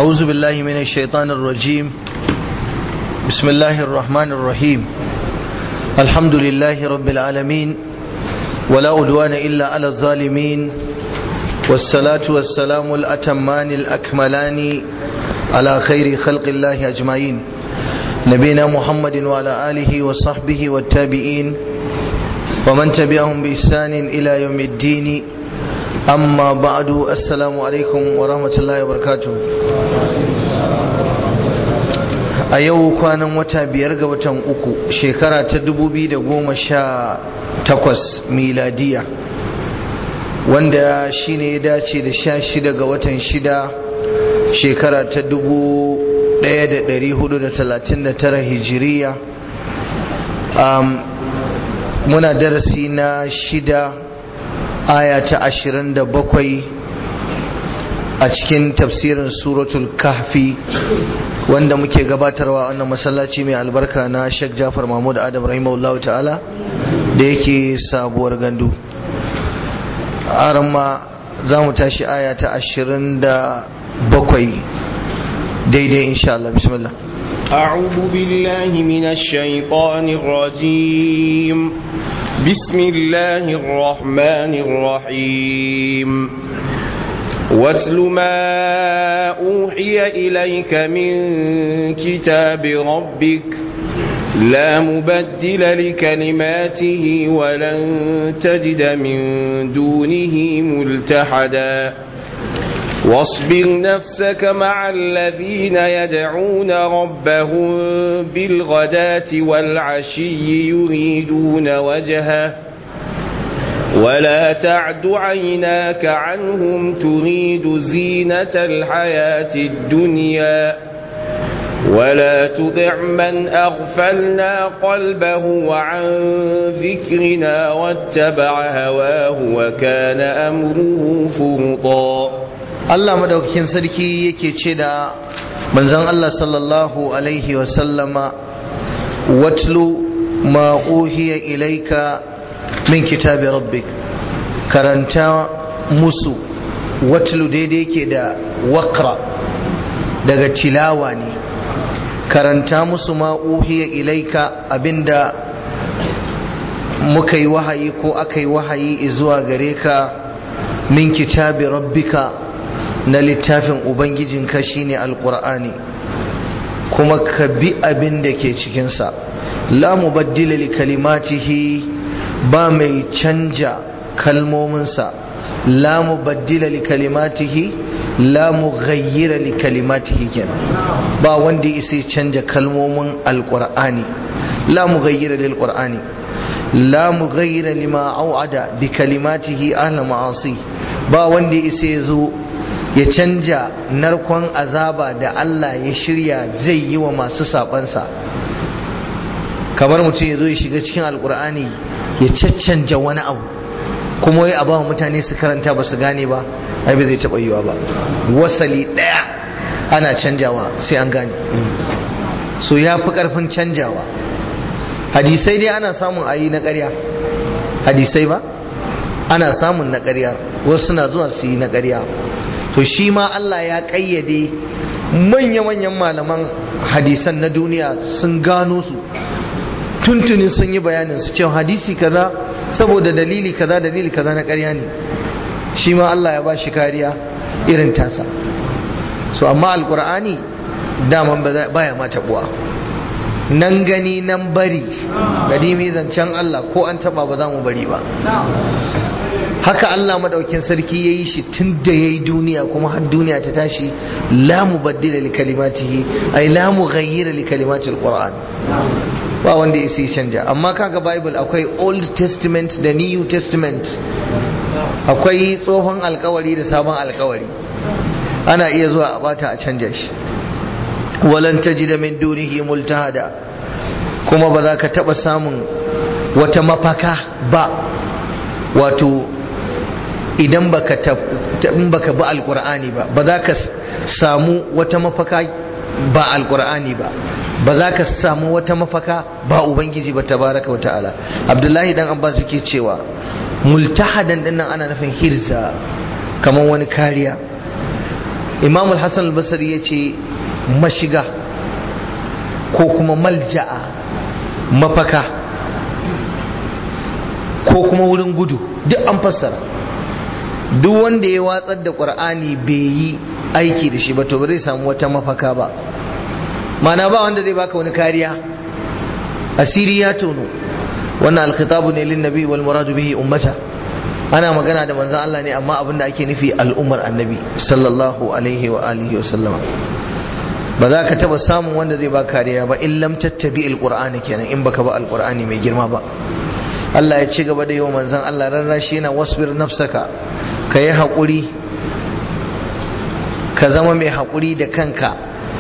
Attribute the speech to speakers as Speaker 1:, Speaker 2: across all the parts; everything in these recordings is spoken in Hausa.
Speaker 1: أعوذ بالله من الشيطان الرجيم بسم الله الرحمن الرحيم الحمد لله رب العالمين ولا أدوان إلا على الظالمين والصلاة والسلام الأتمان الأكملان على خير خلق الله أجمعين نبينا محمد وعلى آله وصحبه والتابعين ومن تبعهم بإحسان إلى يوم الدين amma ba'adu assalamu alaikum wa rahmatullahi wa barakatuh a yau kwanan wata biyar ga watan uku shekara ta dubu biyu da goma sha takwas miladiya wanda shi ne ya dace da sha shida ga watan shida shekara ta dubu ɗaya da ɗari hudu da talatin da tara hijiriya muna darasi na shida aya ta ashirin da bakwai a cikin tafsirin suratul kahfi wanda muke gabatarwa wannan masallaci mai albarka na Sheikh Jafar Mahmud Adam rahimahullahu ta'ala da yake sabuwar gandu ma za mu tashi aya ta ashirin da bakwai daidai insha Allah bismillah
Speaker 2: أعوذ بالله من الشيطان الرجيم بسم الله الرحمن الرحيم واتل ما أوحي إليك من كتاب ربك لا مبدل لكلماته ولن تجد من دونه ملتحدا واصبر نفسك مع الذين يدعون ربهم بالغداة والعشي يريدون وجهه ولا تعد عيناك عنهم تريد زينة الحياة الدنيا ولا تطع من أغفلنا قلبه عن ذكرنا واتبع هواه وكان أمره فرطا
Speaker 1: Allah madaukakin sarki yake ce da manzon Allah sallallahu alaihi wasallama watlu ma uhiya ilaika min kitabi rabbik karanta musu watlu daidai ke da wakra daga tilawa ne karanta musu ma uhiya ilaika abinda muka yi wahayi ko aka yi wahayi zuwa gare ka min kitabi rabbika na littafin ubangijinka shine alqur'ani kuma ka bi abin da ke cikinsa la mubaddila li kalimatihi ba mai canja kalmominsa la mubaddila li kalimatihi la mughayyira li kalimatihi kenan ba wanda isa canja kalmomin alqur'ani la mughayyira lil qur'ani la mughayyira lima au'ada bi kalimatihi ahla ma'asi ba wanda isa zo ya canja narkon azaba da Allah ya shirya zai yi wa masu sabansa kamar mutum ya zo ya shiga cikin alkur'ani ya caccanja wani abu kuma wai a ba mutane su karanta ba su gane ba ai ba zai taɓa yiwa ba wasali ɗaya ana canjawa sai an gane so ya fi ƙarfin canjawa hadisai dai ana samun ayi na ƙarya hadisai ba ana samun na ƙarya wasu suna zuwa su yi na ƙarya to shi ma Allah ya ƙayyade manya-manyan malaman hadisan na duniya sun gano su tuntuni sun yi bayanin su cewa hadisi kaza saboda dalili kaza dalili kaza na ƙarya ne shi ma Allah ya ba shi kariya irin tasa so amma alkur'ani daman baya ma taɓuwa nan gani nan bari gadimi zancen Allah ko an taɓa ba za mu bari ba haka Allah madaukin sarki ya yi shi tun da ya yi duniya kuma har duniya ta tashi la mubaddila li kalimatihi ay la mughayyira li kalimatil qur'an ba wanda ya sai canja amma kaga bible akwai old testament da new testament akwai tsohon alkawari da sabon alkawari ana iya zuwa a bata a canja shi walan tajida min dunihi multahada kuma ba za ka taba samun wata mafaka ba wato idan baka in baka bi alqur'ani ba ba za ka samu wata mafaka ba alqur'ani ba ba za ka samu wata mafaka ba ubangiji ba tabaraka wata'ala abdullahi dan abbas yake cewa multahadan dinnan ana nufin hirza kamar wani kariya imamul hassan al-basri ya ce mashiga ko kuma malja'a mafaka ko kuma wurin gudu duk an fassara duk wanda ya watsar da ƙur'ani bai yi aiki da shi ba to ba zai samu wata mafaka ba mana ba wanda zai baka wani kariya asiri ya tono wannan alkhitabu ne lin nabi wal muradu bihi ummata ana magana da manzon Allah ne amma abinda ake nufi al'ummar annabi sallallahu alaihi wa alihi wa sallama ba za ka taba samun wanda zai ba kariya ba in lam tattabi alqur'ani kenan in baka ba alqur'ani mai girma ba Allah ya ci gaba da yi wa manzon Allah rarrashi yana wasbir nafsaka ka yi haƙuri ka zama mai haƙuri da kanka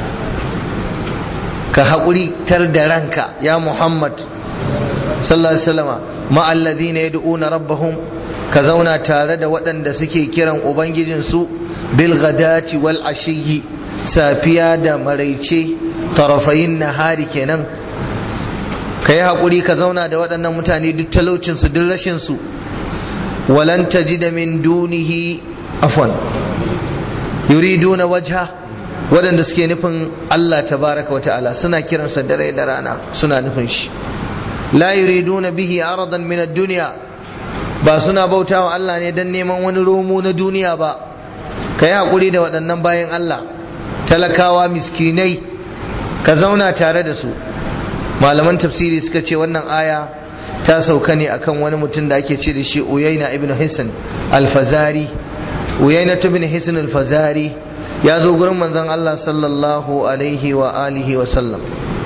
Speaker 1: ka haƙuri tar da ranka ya Muhammad sallallahu alaihi wasallama ma'alladhina yad'una rabbahum ka zauna tare da waɗanda suke kiran ubangijinsu bil ghadati wal ashiyi safiya da maraice tarafayin nahari kenan ka yi haƙuri ka zauna da waɗannan mutane duk talaucinsu duk rashinsu walan tajida min dunihi afwan yuriduna wajha waɗanda suke nufin Allah tabaraka wa ta'ala suna kiransa dare da rana suna nufin shi la yuriduna bihi aradan min ad-dunya ba suna bautawa Allah ne dan neman wani romo na duniya ba ka yi haƙuri da waɗannan bayan Allah talakawa miskinai ka zauna tare da su malaman tafsiri suka ce wannan aya ta sauka ne akan wani mutum da ake ce da shi uyaina ibn hisan alfazari uyaina ibn hisan alfazari ya zo gurin manzon Allah sallallahu alaihi wa alihi wa sallam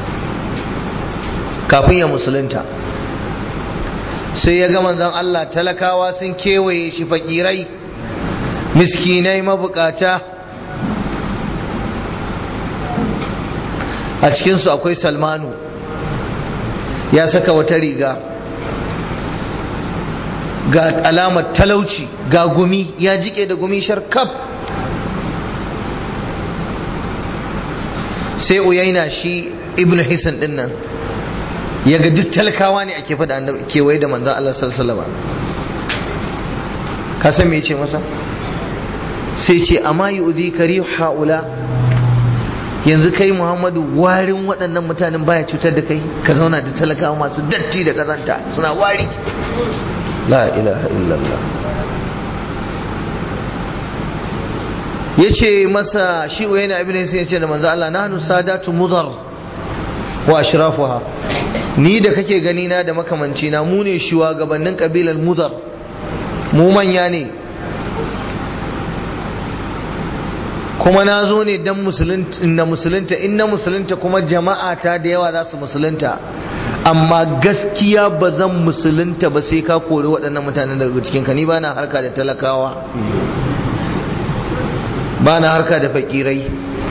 Speaker 1: kafin ya musulunta sai ya ga manzon Allah talakawa sun kewaye shi fakirai miskinai mabukata a cikinsu akwai salmanu ya saka wata riga ga alamar talauci ga gumi ya jike da gumi sharkaf sai uyaina shi ibn hisan din nan ya ga duk talakawa ne ake fada annabi kewaye da manzan Allah sallallahu alaihi ka san me yace masa sai ce amma yu'zi kari haula yanzu kai Muhammadu warin waɗannan mutanen baya cutar da kai ka zauna da talakawa masu datti da kazanta suna wari la ilaha illallah ya ce masa shi uyayna ibn sai ya ce da manzo Allah nahnu sadatu mudar wa ashrafuha ni da kake gani na da makamanci na mu ne shugabannin kabilar mudar mu manya ne kuma na zo ne don na musulunta in na musulunta kuma jama'a ta da yawa za su musulunta amma gaskiya ba zan musulunta ba sai ka kori waɗannan mutanen daga cikinka ni ba na harka da talakawa ba na harka da fakirai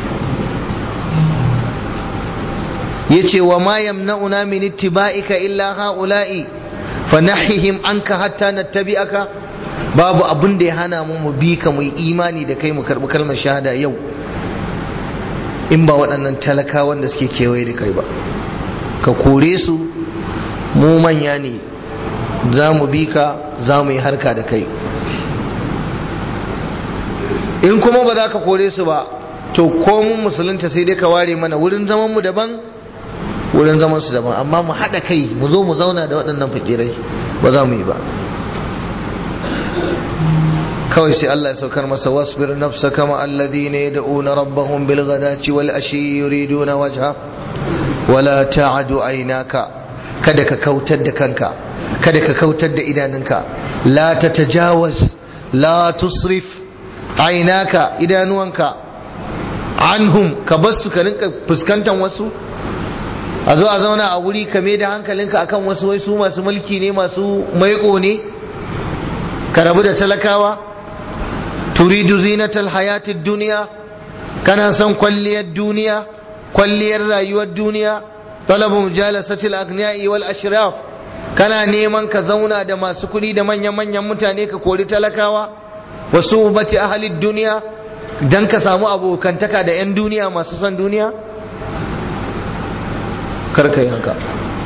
Speaker 1: ya ce wa ma yamna'una min ittiba'ika illa ha'ula'i fa nahihim anka hatta nattabi'aka babu abin da ya hana mu mu bi ka mu imani da kai mu karbi kalmar shahada yau in ba waɗannan talakawan da suke kewaye da kai ba ka kore su mu manya ne za mu bi ka za mu yi harka da kai in kuma ba za ka kore su ba to ko mun musulunta sai dai ka ware mana wurin zaman mu daban wurin zaman su daban amma mu haɗa kai mu zo mu zauna da waɗannan fakirai ba za mu yi ba kawai sai Allah ya saukar masa wasbir nafsaka ma alladhina yad'una rabbahum bil ghadati wal ashi yuriduna wajha wala ta'du aynaka kada ka kautar da kanka kada ka kautar da idanunka la tatajawaz la tusrif aynaka idanuwanka anhum ka basu ka rinka fuskantar wasu a zo a zauna a wuri ka da hankalinka akan wasu wai su masu mulki ne masu maiko ne ka rabu da talakawa turidu zinatal hayatid duniya kana son kwalliyar duniya kwalliyar rayuwar duniya talabu mujalasatil agniya'i wal ashraf kana neman ka zauna da masu kuɗi da manyan manyan mutane ka kori talakawa wasu bati ahalid duniya dan ka samu abokantaka da 'yan duniya masu son duniya karka yi haka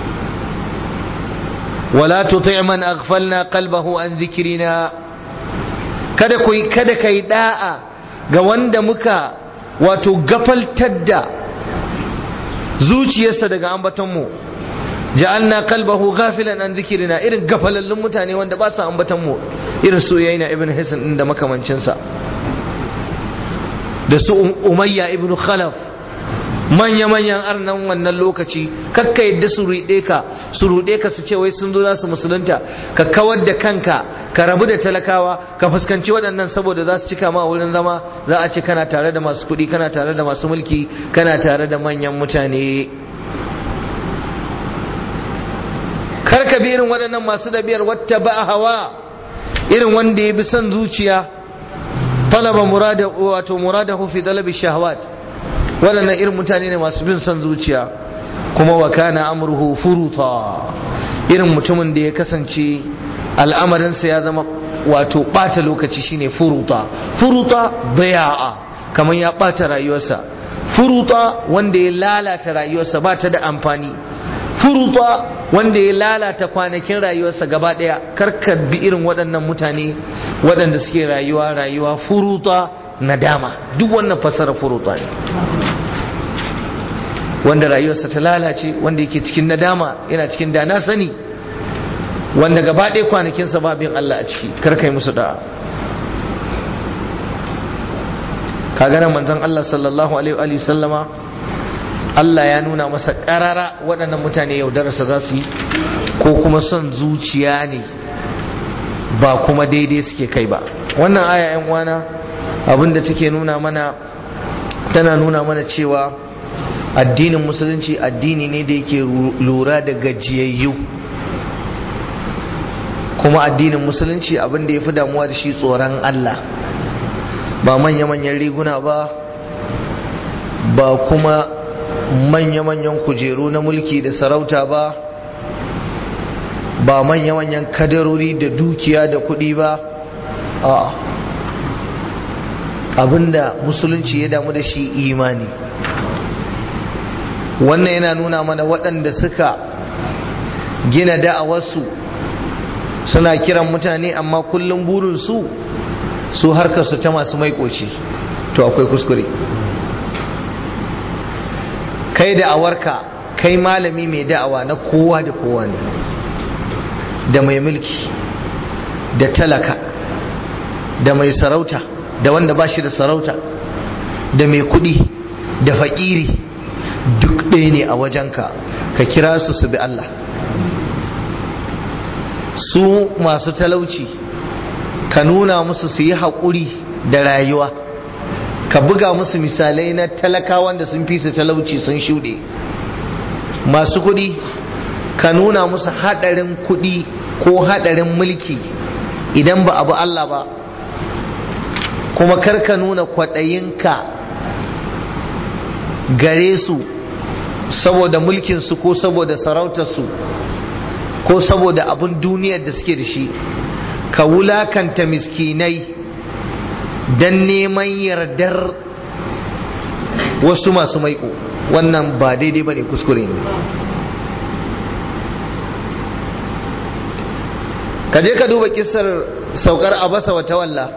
Speaker 1: wala tuti man aghfalna qalbahu an dhikrina kada ku kada kai da'a ga wanda muka wato gafaltar da zuciyarsa daga ambatonmu ja'alna qalbahu ghafilan an dhikrina irin gafalallun mutane wanda ba su ambatonmu irin su yayin ibn hisan din da makamancinsa da su umayya ibn khalaf manya-manyan arnan wannan lokaci kakka yadda su ruɗe ka su ruɗe ka su ce wai sun zo za su musulunta ka kawar da kanka ka rabu da talakawa ka fuskanci waɗannan saboda za su cika ma wurin zama za a ce kana tare da masu kuɗi kana tare da masu mulki kana tare da manyan mutane kar ka bi irin waɗannan masu ɗabi'ar wata ba hawa irin wanda ya bi son zuciya talaba murada wato muradahu fi talabi shahawat waɗannan irin mutane ne masu bin son zuciya kuma wa kana amruhu furuta irin mutumin da ya kasance al'amarinsa ya zama wato ɓata lokaci shine furuta furuta baya'a kamar ya ɓata rayuwarsa furuta wanda ya lalata rayuwarsa ba ta da amfani furuta wanda ya lalata kwanakin rayuwarsa gaba ɗaya karka bi irin waɗannan mutane waɗanda suke rayuwa rayuwa furuta nadama duk wannan fasara furuta ne wanda rayuwarsa ta lalace wanda yake cikin nadama yana cikin dana sani wanda gaba ɗaya kwanakinsa ba bin Allah a ciki karkai musu da'a kaga nan manzon Allah sallallahu alaihi wa sallama Allah ya nuna masa ƙarara waɗannan mutane yaudararsa za su yi ko kuma son zuciya ne ba kuma daidai suke kai ba wannan aya yan uwana abinda take nuna mana tana nuna mana cewa addinin musulunci addini ne da yake lura da gajiyayyu kuma addinin musulunci abinda ya fi damuwa da shi tsoron Allah ba manya-manyan riguna ba ba kuma manya-manyan kujeru na mulki da sarauta ba ba manya-manyan kadarori da dukiya da kuɗi ba a abinda musulunci ya damu da shi imani wannan yana nuna mana waɗanda suka gina da'awarsu suna kiran mutane amma kullum burinsu su harkarsu ta masu maikoci to akwai kuskure kai da'awarka kai malami mai da'awa na kowa da kowa ne da mai mulki da talaka da mai sarauta da wanda ba shi da sarauta da mai kudi da faƙiri duk ɗaya ne a wajenka ka kira su su bi Allah su masu talauci ka nuna musu su yi haƙuri da rayuwa ka buga musu misalai na talakawan da sun fi su talauci sun shuɗe masu kuɗi ka nuna musu haɗarin kuɗi ko haɗarin mulki idan ba abu Allah ba kuma kar ka nuna kwaɗayinka gare su saboda mulkinsu ko saboda sarautarsu ko saboda abin duniyar da suke da shi ka wulakanta miskinai don neman yardar wasu masu maiko wannan ba daidai ba ne kuskure ne ka je ka duba kisar saukar abasa wa tawalla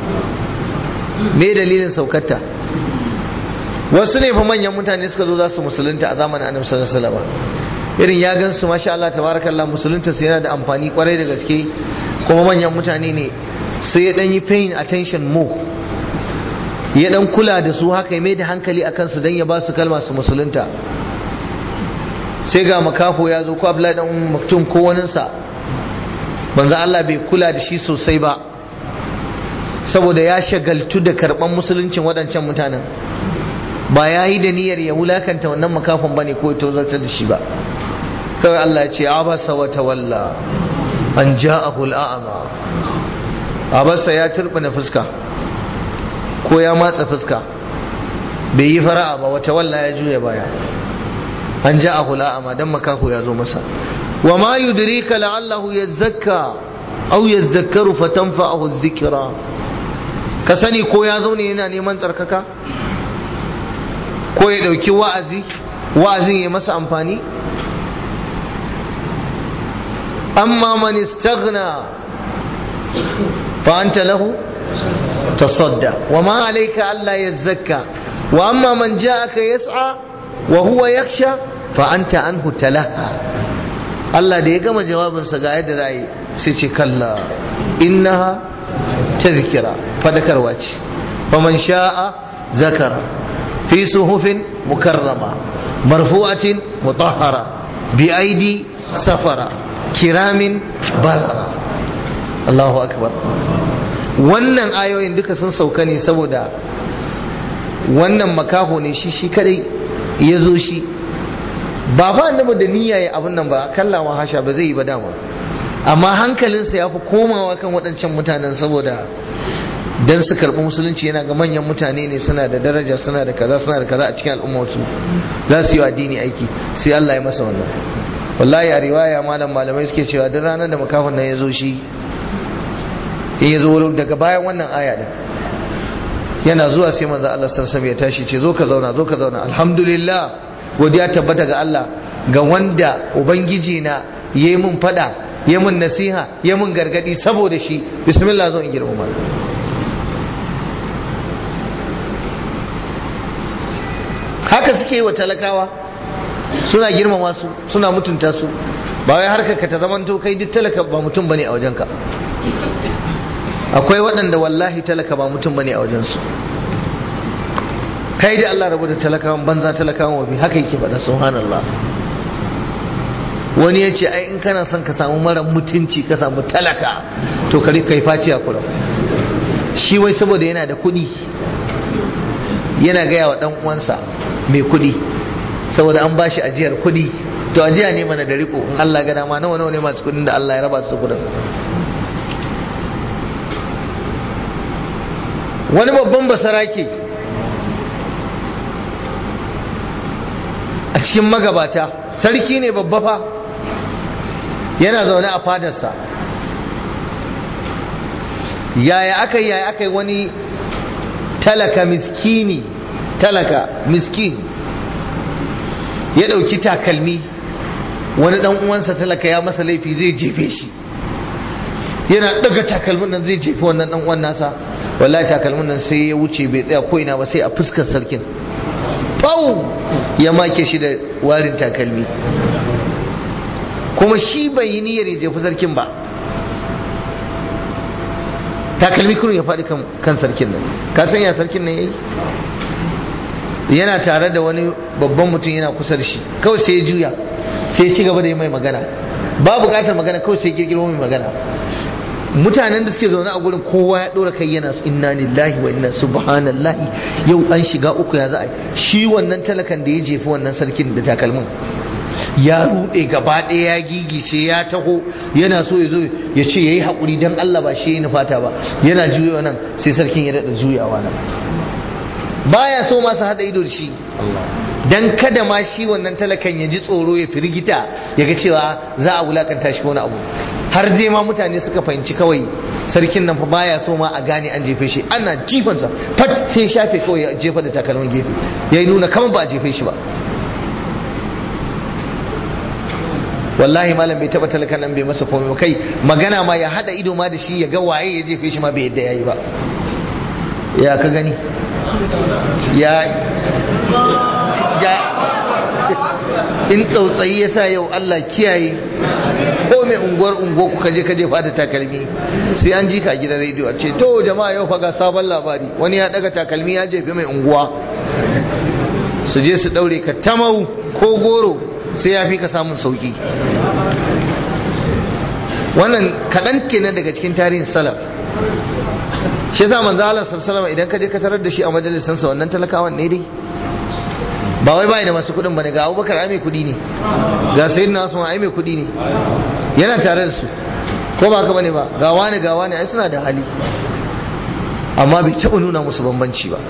Speaker 1: me dalilin saukarta wasu ne fa manyan mutane suka zo za su musulunta a zamanin annabi sallallahu alaihi wasallam irin ya gan su masha Allah tabarakallah musulunta su yana da amfani kwarai da gaske kuma manyan mutane ne sai ya dan yi paying attention mo ya dan kula da su haka ya mai da hankali akan su dan ya ba su kalma su musulunta sai ga makafo ya zo ko Abdullahi dan Maktum ko wani sa manzo Allah bai kula da shi sosai ba saboda ya shagaltu da karban musuluncin waɗancan mutanen ba ya yi da niyyar ya wulakanta wannan makafin bane ko ya tozartar da shi ba kawai Allah ya ce abasa wa tawalla an ja'ahu al'ama abasa ya turbina fuska ko ya matsa fuska bai yi fara'a ba wata walla ya juya baya an ja'ahu al'ama dan makaho ya zo masa wa ma yudrika la'allahu yazakka aw yazakkaru fatanfa'ahu adh-dhikra ka sani ko ya zo ne yana neman tsarkaka ko ya dauki wa'azi wa'azin ya masa amfani amma man istaghna fa anta lahu tasadda wa ma alayka alla yazakka wa amma man ja'aka yas'a wa huwa yakhsha fa anta anhu talaha Allah da ya gama jawabinsa ga yadda za a yi sai ce kalla innaha tazkira fadakarwa ce faman sha'a zakara fi suhufin mukarrama marfu'atin mutahhara bi aidi safara kiramin barara Allahu akbar wannan ayoyin duka sun sauka ne saboda wannan makaho ne shi shi kadai ya zo shi ba fa annabi da niyya ya abin nan ba kallawa hasha ba zai yi ba dama amma hankalinsa ya fi komawa kan waɗancan mutanen saboda dan su karɓi musulunci yana ga manyan mutane ne suna da daraja suna da kaza suna da kaza a cikin al'ummarsu za su yi wa addini aiki sai Allah ya masa wannan wallahi a riwaya malam malamai suke cewa duk ranar da makafin nan ya zo shi in ya zo daga bayan wannan aya din yana zuwa sai manzo Allah sallallahu alaihi ya tashi ce zo ka zauna zo ka zauna alhamdulillah godiya tabbata ga Allah ga wanda ubangiji na yayi mun fada yayi mun nasiha yayi mun gargadi saboda shi bismillah zo in girmama haka suke yi wa talakawa suna girmama su suna mutunta su ba wai harkar ka ta zamanto kai duk talaka ba mutum bane a wajenka akwai waɗanda wallahi talaka ba mutum bane a wajensu kai da Allah rabu da talakawan banza talakawan wafi haka yake faɗa subhanallah wani ya ce ai in kana son ka samu mara mutunci ka samu talaka to ka kai faci a kura shi wai saboda yana da kuɗi yana gaya wa ɗan uwansa mai kuɗi saboda an bashi ajiyar kuɗi to ajiya ne mana da riko in Allah ga dama nawa nawa ne masu kuɗin da Allah ya raba su kuɗin wani babban basarake a cikin magabata sarki ne babba fa yana zaune a fadarsa yaya aka yi yaya aka yi wani talaka miskini talaka miskin ya ɗauki takalmi wani ɗan uwansa talaka ya masa laifi zai jefe shi yana ɗaga takalmin nan zai jefi wannan ɗan uwan nasa wallahi takalmin nan sai ya wuce bai tsaya ko ina ba sai a fuskar sarkin pau ya make shi da warin takalmi kuma shi bai yi niyyar ya jefi sarkin ba takalmi kurun ya faɗi kan sarkin nan ka san ya sarkin nan yayi yana tare da wani babban mutum yana kusa da shi kawai sai ya juya sai ya ci gaba da yi mai magana ba buƙatar magana kawai sai ya girgiro mai magana mutanen da suke zaune a gurin kowa ya ɗora kai yana inna lillahi wa inna subhanallahi yau an shiga uku ya za a shi wannan talakan da ya jefi wannan sarkin da takalmin ya rude gaba ɗaya ya gigice ya taho yana so ya zo ya ce ya yi haƙuri don Allah ba shi ya nufata ba yana juyawa nan sai sarkin ya daɗa juyawa nan baya so masu haɗa ido da shi dan kada ma shi wannan talakan ya ji tsoro ya firgita ya ga cewa za a wulakanta shi wani abu har dai ma mutane suka fahimci kawai sarkin nan fa baya so ma a gane an jefe shi ana jifansa fat sai shafe kawai ya jefa da takalmin gefe ya nuna kamar ba a jefe shi ba wallahi malam bai taba talakan nan bai masa komai kai magana ma ya hada ido ma da shi ya ga waye ya jefe shi ma bai yadda yayi ba ya ka gani ya ya in tsautsayi ya sa yau Allah kiyaye ko mai unguwar unguwar ku kaje kaje fada takalmi sai an ji ka gidan rediyo a ce to jama'a yau fa ga sabon labari wani ya daga takalmi ya jefe mai unguwa su je su daure ka tamau ko goro sai ya fi ka samun sauki wannan kaɗan kenan daga cikin tarihin salaf shi yasa manzo Allah sallallahu alaihi idan ka je ka tarar da shi a majalisan sa wannan talakawan ne dai ba wai bai da masu kudin bane ga Abubakar ai mai kudi ne ga Sayyidina Usman ai mai kudi ne yana tare da su ko ba ka bane ba ga wani ga wani ai suna da hali amma bai taba nuna musu bambanci ba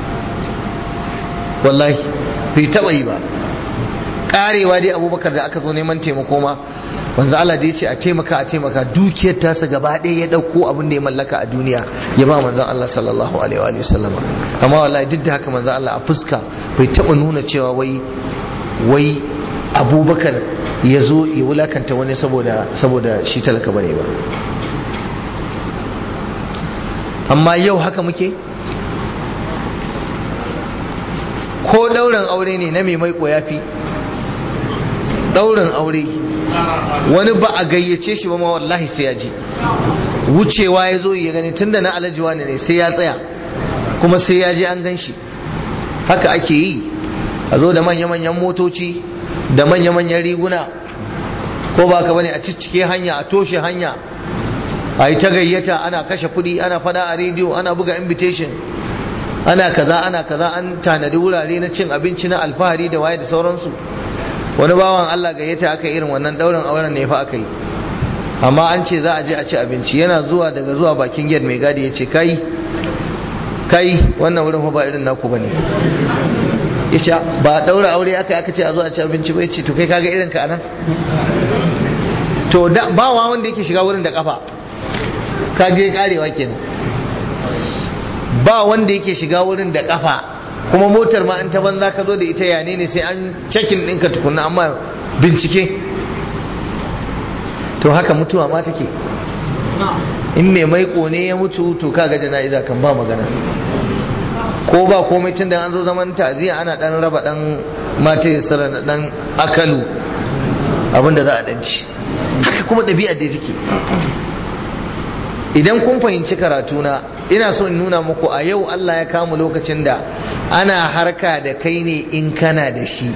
Speaker 1: wallahi bai taba yi ba karewa dai abubakar da aka zo neman taimako ma wanzu Allah da ya ce a taimaka a taimaka dukiyar tasa gaba ɗaya ya ɗauko abin da ya mallaka a duniya ya ba manzon Allah sallallahu alaihi wa sallama amma wallahi duk da haka manzon Allah a fuska bai taɓa nuna cewa wai wai abubakar ya zo ya wulakanta wani saboda saboda shi talaka bane ba amma yau haka muke ko ɗaurin aure ne na mai maiko ya fi ɗaurin aure wani ba a gayyace shi ba ma wallahi sai ya ji wucewa ya zo ya gani tunda na alajiwa ne sai ya tsaya kuma sai ya je an gan shi haka ake yi a zo da manya-manyan motoci da manya-manyan riguna ko ba ka bane a ciccike hanya a toshe hanya a yi ta gayyata ana kashe kuɗi ana fada a rediyo ana buga invitation ana kaza ana kaza an tanadi wurare na cin abinci na alfahari da waye da sauransu wani bawan Allah gayyata aka irin wannan daurin auren ne fa aka yi amma an ce za a je a ci abinci yana zuwa daga zuwa bakin gate mai gadi ya ce kai kai wannan wurin ba irin naku bane yace ba daura aure aka aka ce a zo a ci abinci ba yace to kai kaga irin ka anan to da ba wa wanda yake shiga wurin da kafa ka je karewa kenan ba wanda yake shiga wurin da kafa kuma motar ma an ta banza ka zo da ita yane ne sai an cekin ɗinka tukunna amma bincike to haka mutuwa ma take in mai maiko ne ya mutu to kaga jana'iza kan ba magana ko ba komai tun da an zo zaman ta'aziyya ana dan raba dan mata ya na dan akalu abinda za a danci haka kuma ɗabi'ar da take idan kun fahimci karatuna ina so in nuna muku a yau Allah ya kamu lokacin da ana harka da kai ne in kana da shi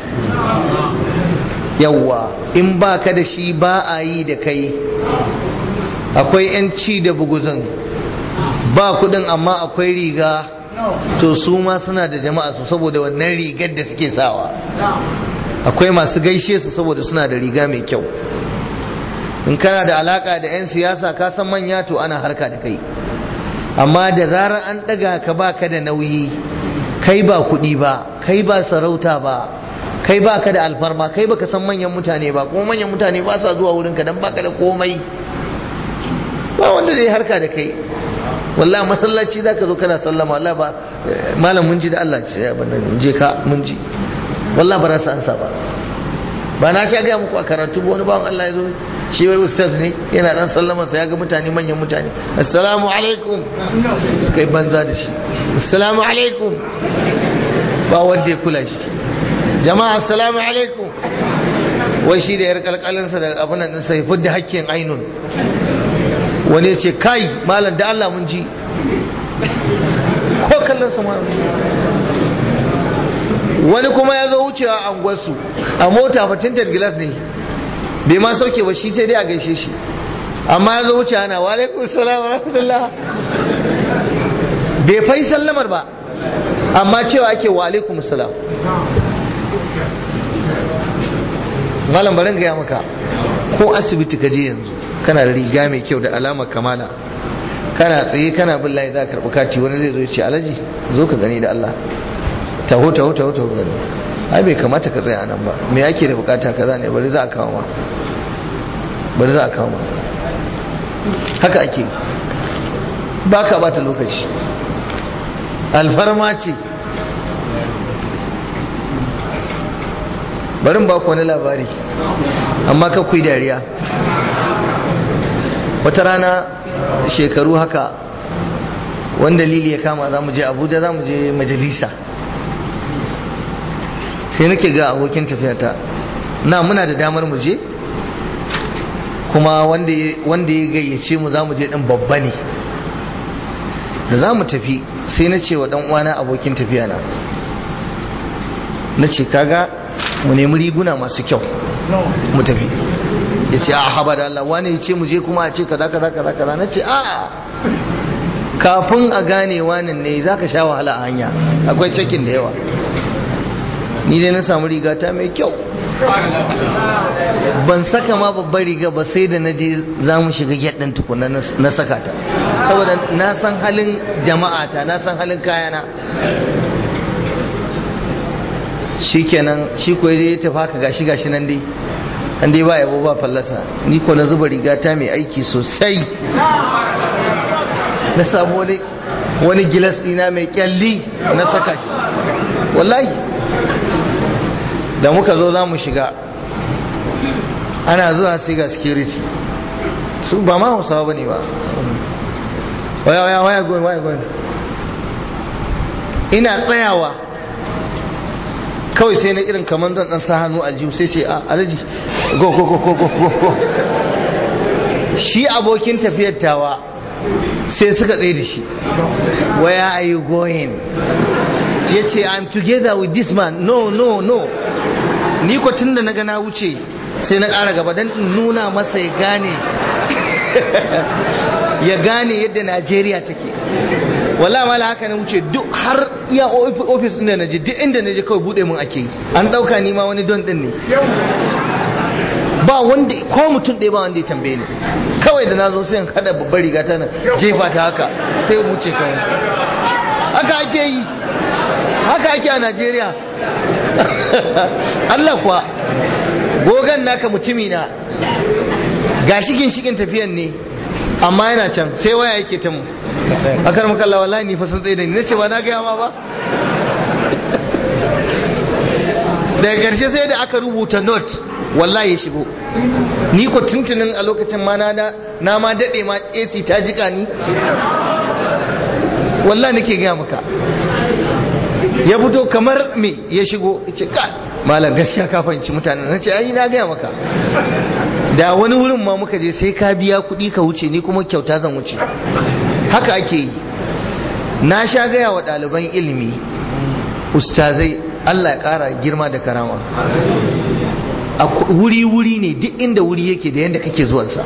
Speaker 1: yawwa in ba ka da shi ba a yi da kai akwai 'yanci da buguzin ba kudin amma akwai riga to su ma suna da jama'a su saboda wannan rigar da suke sawa akwai masu gaishe su saboda suna da riga mai kyau in kana da alaka da 'yan siyasa ka san manya to ana harka da kai amma da zarar an ɗaga ka ba ka da nauyi kai ba kuɗi ba kai ba sarauta ba kai ba ka da alfarma kai ba ka san manyan mutane ba kuma manyan mutane ba sa zuwa wurinka don baka da komai ba wanda zai harka da kai wallahi masallaci za ka zo kana sallama wallahi ba malam mun ji da Allah ce ya banda je ka mun ji wallahi ba rasa ansa ba ba na sha gaya muku a karatu ba wani bawan Allah ya zo shi wai ustaz ne yana dan sallama sa ya ga mutane manyan mutane assalamu alaikum suka yi banza da shi assalamu alaikum ba wanda ya kula shi jama'a assalamu alaikum wai shi da yar kalkalinsa da abin nan sai fudda hakkin ainun wani ya ce kai malam da Allah mun ji ko kallon sa wani kuma ya zo wucewa a unguwarsu a mota fatintar gilas ne bai ma sauke ba shi sai dai a gaishe shi amma ya zo wuce ana walaikun salam wa rahmatullah bai fai sallamar ba amma cewa ake walaikun salam malam barin gaya maka ko asibiti ka je yanzu kana da riga mai kyau da alamar kamala kana tsaye kana bin layi za ka karɓi kati wani zai zo ya ce alaji zo ka gani da Allah taho taho taho taho gani ai bai kamata ka tsaya nan ba me ake da bukata kaza ne bari za a kawo ma bari za a kawo ma haka ake ba ka bata lokaci alfarma ce barin ba ku wani labari amma ka kuyi dariya wata rana shekaru haka wanda lili ya kama za mu je abuja za mu je majalisa sai nake ga abokin tafiyata na muna da damar mu je kuma wanda ya gayyace mu za mu je din babba ne da za mu tafi sai na ce wa dan uwana abokin tafiya na na ce kaga mu nemi riguna masu kyau mu tafi ya ce a haba da Allah wani ya ce mu je kuma a ce kaza kaza kaza kaza na ce a kafin a gane wani ne za ka sha wahala a hanya akwai cikin da yawa ni dai na samu riga ta mai kyau ban saka ma babbar riga ba sai da na je za mu shiga gyaɗin tukuna na saka ta saboda na san halin jama'ata na san halin kayana shi kenan shi ko ya tafi haka gashi gashi nan dai an dai ba yabo ba fallasa ni ko na zuba riga ta mai aiki sosai na samu wani wani gilas ɗina mai kyalli na saka shi wallahi da muka zo za mu shiga ana zuwa sai ga security su ba ma hausawa ba ne ba waya waya waya going waya going ina tsayawa kawai sai na irin kamar zan dan sa hannu aljihu sai ce a alaji go go go go go go shi abokin tafiyar tawa sai suka tsaye da shi where are you going ya ce i'm together with this man no no no ni ko tun da na ga na wuce sai na ƙara gaba don nuna masa ya gane ya gane yadda najeriya take wala mala haka na wuce duk har iya ofis inda na je duk inda na je kawai bude mun ake yi an dauka ni ma wani don din ne ba wanda ko mutum ɗaya ba wanda ya tambaye ni kawai da na zo sai in hada babbar riga ta nan jefa ta haka sai in wuce kawai haka ake yi haka ake a Najeriya Allah kuwa gogan naka mutumi na ga shigin shigin tafiyan ne amma yana can sai waya yake ta mu akar makalla wallahi ni fa sun tsaye da ni nace ba na gaya ma ba daga karshe sai da aka rubuta note wallahi ya shigo ni ko tuntunin a lokacin ma na na ma dade ma AC ta jika ni wallahi nake gaya maka ya fito kamar me ya shigo yace ka malam gaskiya ka fahimci mutanen nace ai na gaya maka da wani wurin ma muka je sai ka biya kuɗi ka wuce ni kuma kyauta zan wuce haka ake yi na sha gaya wa ɗaliban ilimi ustazai Allah ya ƙara girma da karama a wuri-wuri ne duk inda wuri yake da yadda kake zuwansa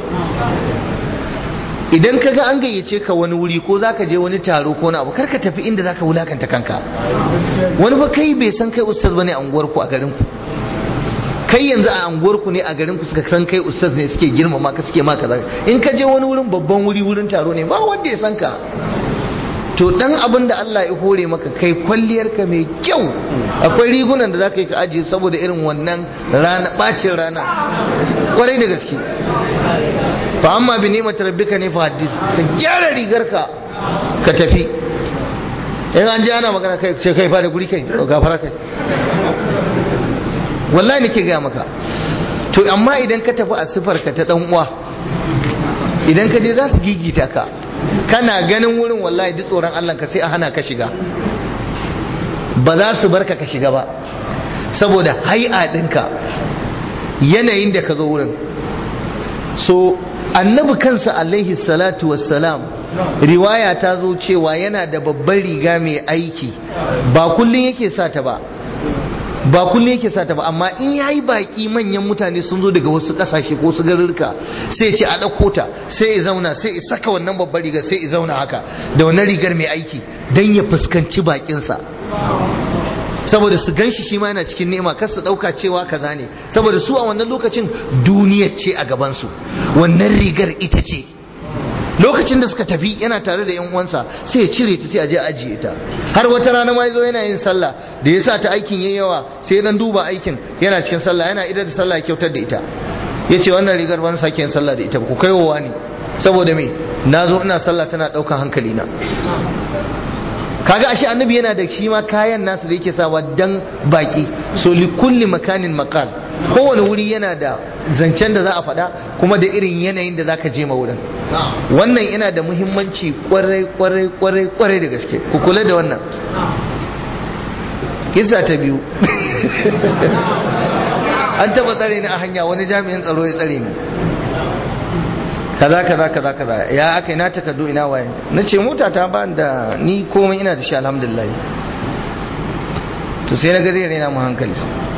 Speaker 1: idan ka ga an gayyace ka wani wuri ko za ka je wani taro ko na abu kar ka tafi inda za ka wulakanta kanka wani fa kai bai san kai ustaz bane a unguwarku a garinku kai yanzu a anguwarku ne a garinku suka san kai ustaz ne suke girmama ka suke maka zaka in ka je wani wurin babban wuri wurin taro ne ba wanda ya san ka to dan abin da Allah ya hore maka kai kwalliyar ka mai kyau akwai rigunan da zaka yi ka ajiye saboda irin wannan rana bacin rana kwarai da gaske fa amma bi ni'mat rabbika ne fa hadis ka gyara rigar ka ka tafi in an ji ana magana kai ce kai fa da guri kai gafara kai wallahi nake gaya maka to amma idan ka tafi a sifar ka ta dan uwa idan ka je za su gigita ka kana ganin wurin wallahi duk tsoron Allah ka sai a hana ka shiga ba za su barka ka shiga ba saboda hai'a ɗinka yanayin da ka zo wurin so annabi kansa alaihi salatu wassalam riwaya ta zo cewa yana da babbar riga mai aiki ba kullum yake sa ta ba ba kullum yake sata ba amma in yayi baki manyan mutane sun zo daga wasu kasashe ko su garurka sai ce a ɗauko ta sai ya zauna sai ya saka wannan babbar rigar sai ya zauna haka da wannan rigar mai aiki don ya fuskanci bakinsa saboda su ganshi shi ma yana cikin nema kar su ɗauka cewa kaza ne saboda su a wannan lokacin duniyar ce a gabansu wannan rigar ita ce lokacin da suka tafi yana tare da yan uwansa sai ya cire ta sai a je ajiye ta har wata rana ma yazo yana yin sallah da yasa ta aikin yayi yawa sai dan duba aikin yana cikin sallah yana idar da sallah kyautar da ita yace wannan rigar ban sake yin sallah da ita ku kai wa ne saboda me nazo ina sallah tana daukan hankali na kaga ashe annabi yana da shi ma kayan nasu da yake sawa dan baki so li kulli makanin maqal kowane wuri yana da zancen da za a faɗa kuma da irin yanayin da zaka je ma wurin wannan yana da muhimmanci kwarai kwarai kwarai kwarai da gaske ku kula da wannan kisa ta biyu an taba tsare ni a hanya wani jami'in tsaro ya tsare ni kaza kaza kaza kaza ya aka na takardu ina waye na ce mota ta ba da ni komai ina da shi alhamdulillah to sai na ga zai raina mu hankali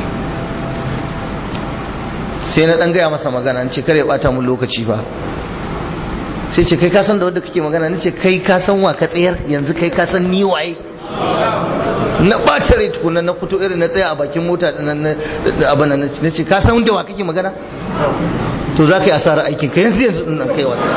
Speaker 1: sai na dan gaya masa magana ce kare bata mun lokaci ba sai ce kai ka san da wanda kake magana nace kai ka san wa ka tsayar yanzu kai ka san ni waye na ɓata rai tukuna na fito irin na tsaya a bakin mota abin na ce ka san da wa kake magana to za ka yi asarar aikin ka yanzu yanzu nan kai wasa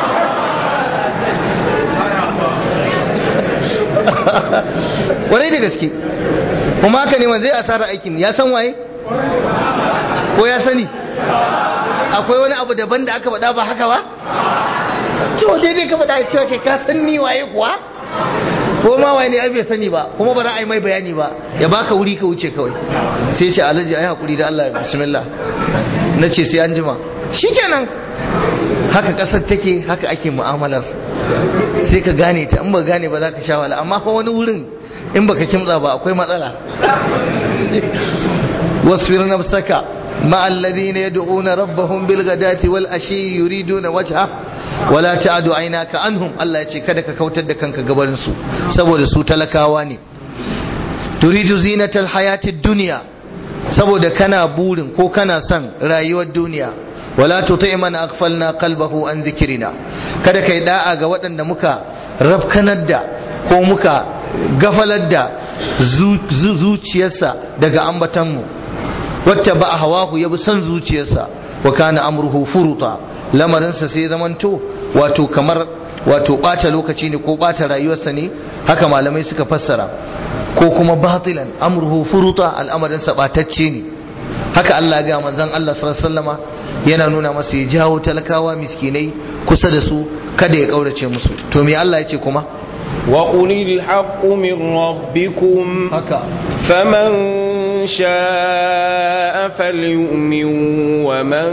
Speaker 1: warai da gaske kuma haka ne zai asarar aikin ya san waye ko ya sani akwai wani abu daban da aka faɗa ba haka ba to daidai ka faɗa cewa ke ka san ni waye kuwa ko ma waye ne bai sani ba kuma ba za a yi mai bayani ba ya baka wuri ka wuce kawai sai ce alhaji ayi hakuri da Allah bismillah na ce sai an jima shikenan haka kasar take haka ake mu'amalar sai ka gane ta in ba gane ba za ka sha wala amma fa wani wurin in baka kimtsa ba akwai matsala wasfir nafsaka مع الذين يدعون ربهم بالغداة والأشي يريدون وجهه ولا تعد عيناك عنهم الله يce kada ka kautar da kanka gabarin su saboda su talakawa ne turidu zinatal hayatid dunya saboda kana burin ko kana son rayuwar duniya wala tuti man aghfalna qalbahu an dhikrina kada kai da'a ga waɗanda muka rafkanar da ko muka gafalar da zuciyarsa daga ambatanmu wata ba a hawahu ya bi son zuciyarsa wa kana amruhu furuta lamarinsa sai zamanto wato kamar wato ɓata lokaci ne ko ɓata rayuwarsa ne haka malamai suka fassara ko kuma batilan amruhu furuta al'amarinsa ɓatacce ne haka Allah ga manzon Allah sallallahu yana nuna masa ya jawo talakawa miskinai kusa da su kada ya kaurace musu to me Allah ya ce kuma
Speaker 2: وقل الحق من ربكم
Speaker 1: haka
Speaker 2: فمن شاء فليؤمن ومن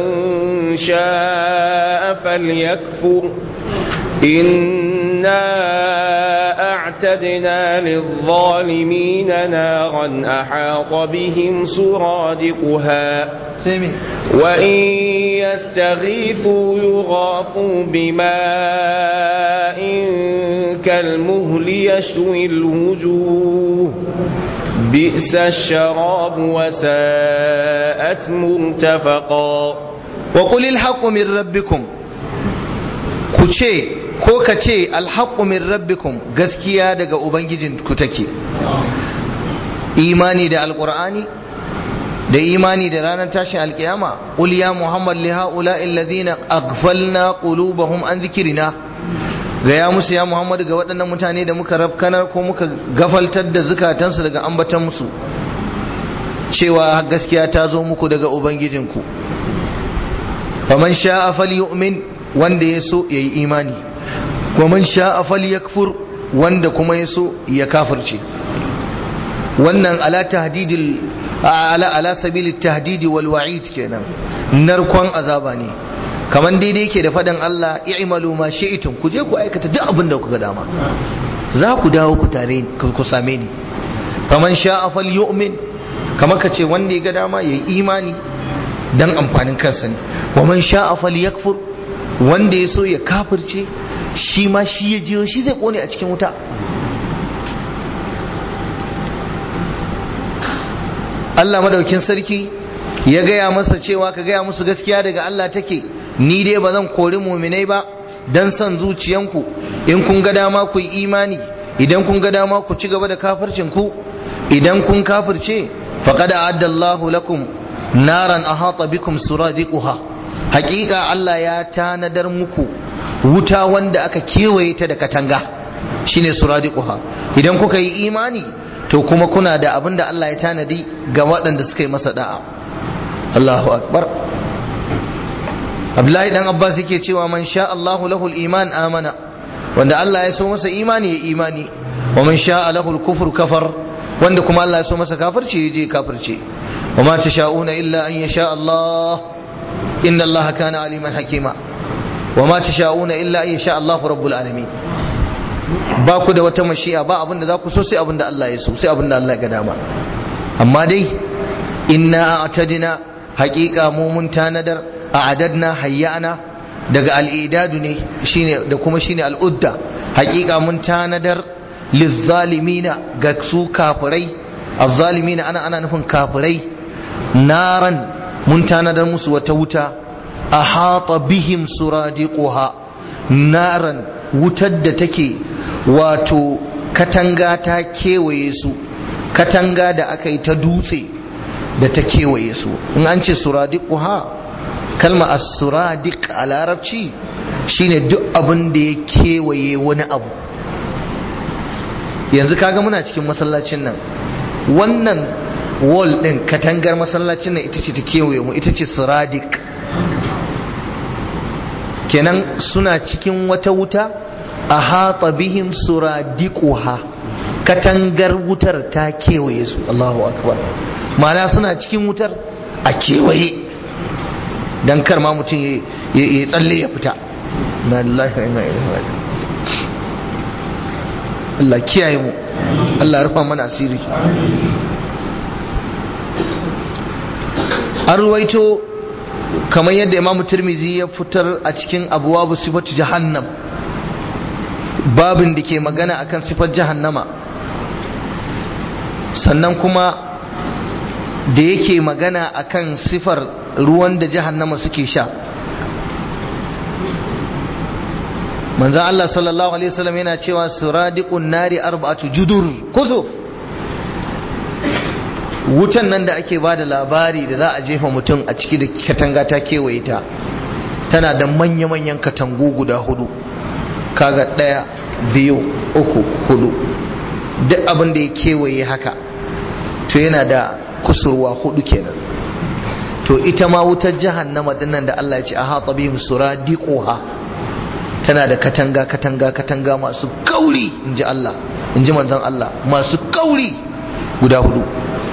Speaker 2: شاء فليكفر إنا أعتدنا للظالمين نارا أحاط بهم سرادقها
Speaker 1: sai me
Speaker 2: وإن يستغيثوا يغاثوا بماء كالمهل يشوي الوجوه بئس الشراب وساءت مرتفقا
Speaker 1: wa qulil haqqu min rabbikum ku ce ko ka ce alhaqqu min rabbikum gaskiya daga ubangijin ku take imani da alqur'ani da imani da ranar tashin alkiyama qul ya muhammad li haula alladhina aghfalna qulubahum an dhikrina ga ya musu ya muhammad ga waɗannan mutane da muka rafkanar ko muka gafaltar da zukatansu daga ambatan musu cewa gaskiya ta zo muku daga ubangijinku faman sha'a falyu'min wanda ya so yayi imani wa man sha'a falyakfur wanda kuma ya so ya kafirce wannan ala tahdidil ala ala sabilit tahdidi wal wa'id kenan narkon azaba ne kaman daidai yake da faɗin Allah i'malu ma shi'tum ku je ku aikata duk abin da kuka dama za ku dawo ku tare ku same ni faman sha'a falyu'min kamar ka ce wanda ya ga dama yayi imani dan amfanin kansa ne wa man sha'a falyakfur wanda ya so ya kafirce shi ma shi ya jiyo shi zai kone a cikin wuta Allah madaukin sarki ya gaya masa cewa ka gaya musu gaskiya daga Allah take ni dai ba zan kori muminai ba dan son zuciyanku in kun ga dama ku yi imani idan kun ga dama ku ci gaba da kafircin ku idan kun kafirce faqad a'adda Allahu lakum naran ahata bikum suradiquha haƙiƙa Allah ya tanadar muku wuta wanda aka kewaye ta da katanga shine suradiquha idan kuka yi imani to kuma kuna da abin da Allah ya tanadi ga waɗanda suka yi masa da'a Allahu akbar Abdullahi dan Abbas yake cewa man sha Allahu lahul iman amana wanda Allah ya so masa imani ya imani wa man sha lahul kufur kafar wanda kuma Allah ya so masa kafirci ya je kafirce wa ma tasha'una illa an yasha Allah inna Allah kana aliman hakima wa ma tasha'una illa an yasha Allah rabbul alamin ba ku da wata mashi'a ba abin da za ku so sai abin da Allah ya so sai abin da Allah ya ga dama amma dai inna a'tadina haqiqa mu mun tanadar a'adadna hayyana daga al'idadu ne shine da kuma shine al'udda haqiqa mun tanadar lizzalimina ga su kafirai azzalimina ana ana nufin kafirai naran mun tanadar musu wata wuta ahata bihim suradiquha naran wutar da take wato katanga ta kewaye su katanga da aka yi ta dutse da ta kewaye su in an ce suradiquha kalma as-suradiq a larabci shine duk abin da ya kewaye wani abu yanzu kaga muna cikin masallacin nan wannan wall din katangar masallacin nan ita ce ta kewaye mu ita ce suradiq kenan suna cikin wata wuta a hata bihim suradiquha katangar wutar ta kewaye su Allahu akbar ma'ana suna cikin wutar a kewaye dan kar ma mutum ya tsalle ya fita na lillahi wa inna ilaihi raji'un Allah kiyaye mu Allah ya rufa mana asiri an ruwaito kamar yadda imam turmizi ya fitar a cikin abuwabu sifatu jahannam babin da ke magana akan sifar jahannama sannan kuma da yake magana akan sifar ruwan da jahannama suke sha manzan Allah sallallahu alaihi wasallam yana cewa suradiqun nari arba'atu judur kusuf wutan nan da ake ba da labari da za a jefa mutum a ciki da katanga ta kewaye ta tana da manya-manyan katangu guda hudu kaga ɗaya biyu uku hudu duk abin da ya kewaye haka to yana da kusurwa hudu kenan to ita ma wutar jahannama dinnan da Allah ya ce aha tabihim suradiquha tana da katanga katanga katanga masu kauri inji Allah inji manzon Allah masu kauri guda hudu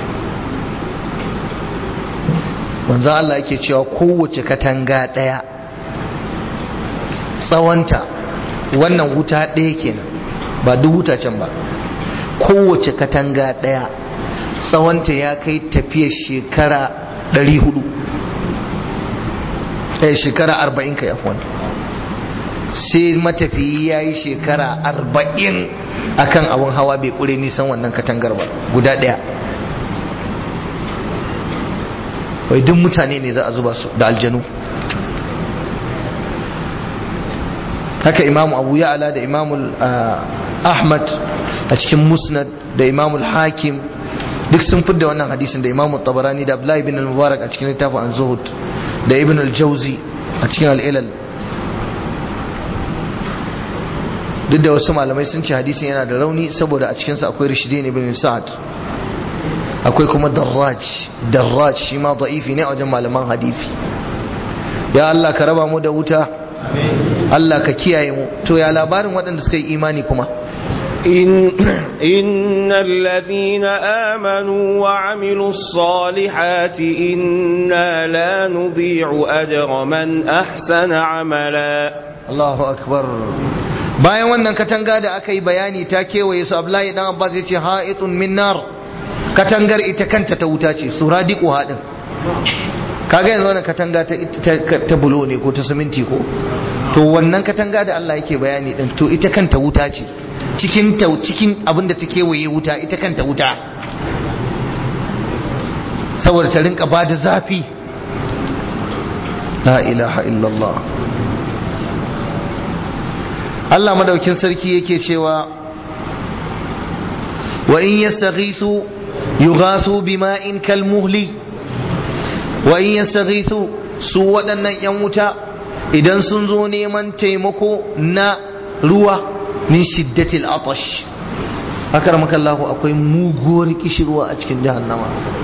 Speaker 1: manzan Allah yake cewa kowace katanga ɗaya tsawonta wannan wuta ɗaya kenan ba duk wuta can ba kowace katanga ɗaya tsawonta ya kai tafiya shekara 400 eh shekara 40 kai afwan sai matafiyi ya yi shekara 40 akan abin hawa bai kure nisan wannan katangar ba guda ɗaya wai duk mutane ne za a zuba su da aljanu haka imamu abu ya'ala da imamu ahmad a cikin musnad da imamu hakim duk sun fidda wannan hadisin da imamu tabarani da abdullahi bin al-mubarak a cikin littafin an zuhud da ibn al-jauzi a cikin al-ilal duk da wasu malamai sun ce hadisin yana da rauni saboda a cikinsa akwai rishidin ibn sa'ad akwai kuma darraj darraj shi ma da'ifi ne a wajen malaman hadisi ya Allah ka raba mu da wuta Allah ka kiyaye mu to ya labarin waɗanda suka yi imani kuma
Speaker 2: إن, إن الذين آمنوا وعملوا الصالحات إنا لا نضيع أجر من أحسن عملا
Speaker 1: Allahu akbar bayan wannan katanga da aka yi bayani ta kewaye su Abdullahi dan Abbas ya ce ha'itun min nar katangar ita kanta ta wuta ce suradiqu hadin kaga yanzu wannan katanga ta, ta, ta bulo ne ko ta siminti ko to wannan katanga da Allah yake bayani din to ita kanta wuta ce cikin ta cikin abinda ta kewaye wuta ita kanta wuta saboda ta rinka bada zafi la ilaha illallah Allah madaukin sarki yake cewa wa in yastaghisu yughasu bima'in kalmuhli wa in yastaghisu su waɗannan yan wuta idan sun zo neman taimako na ruwa min shiddatil atash haka ramakallahu akwai muguwar kishirwa a cikin jahannama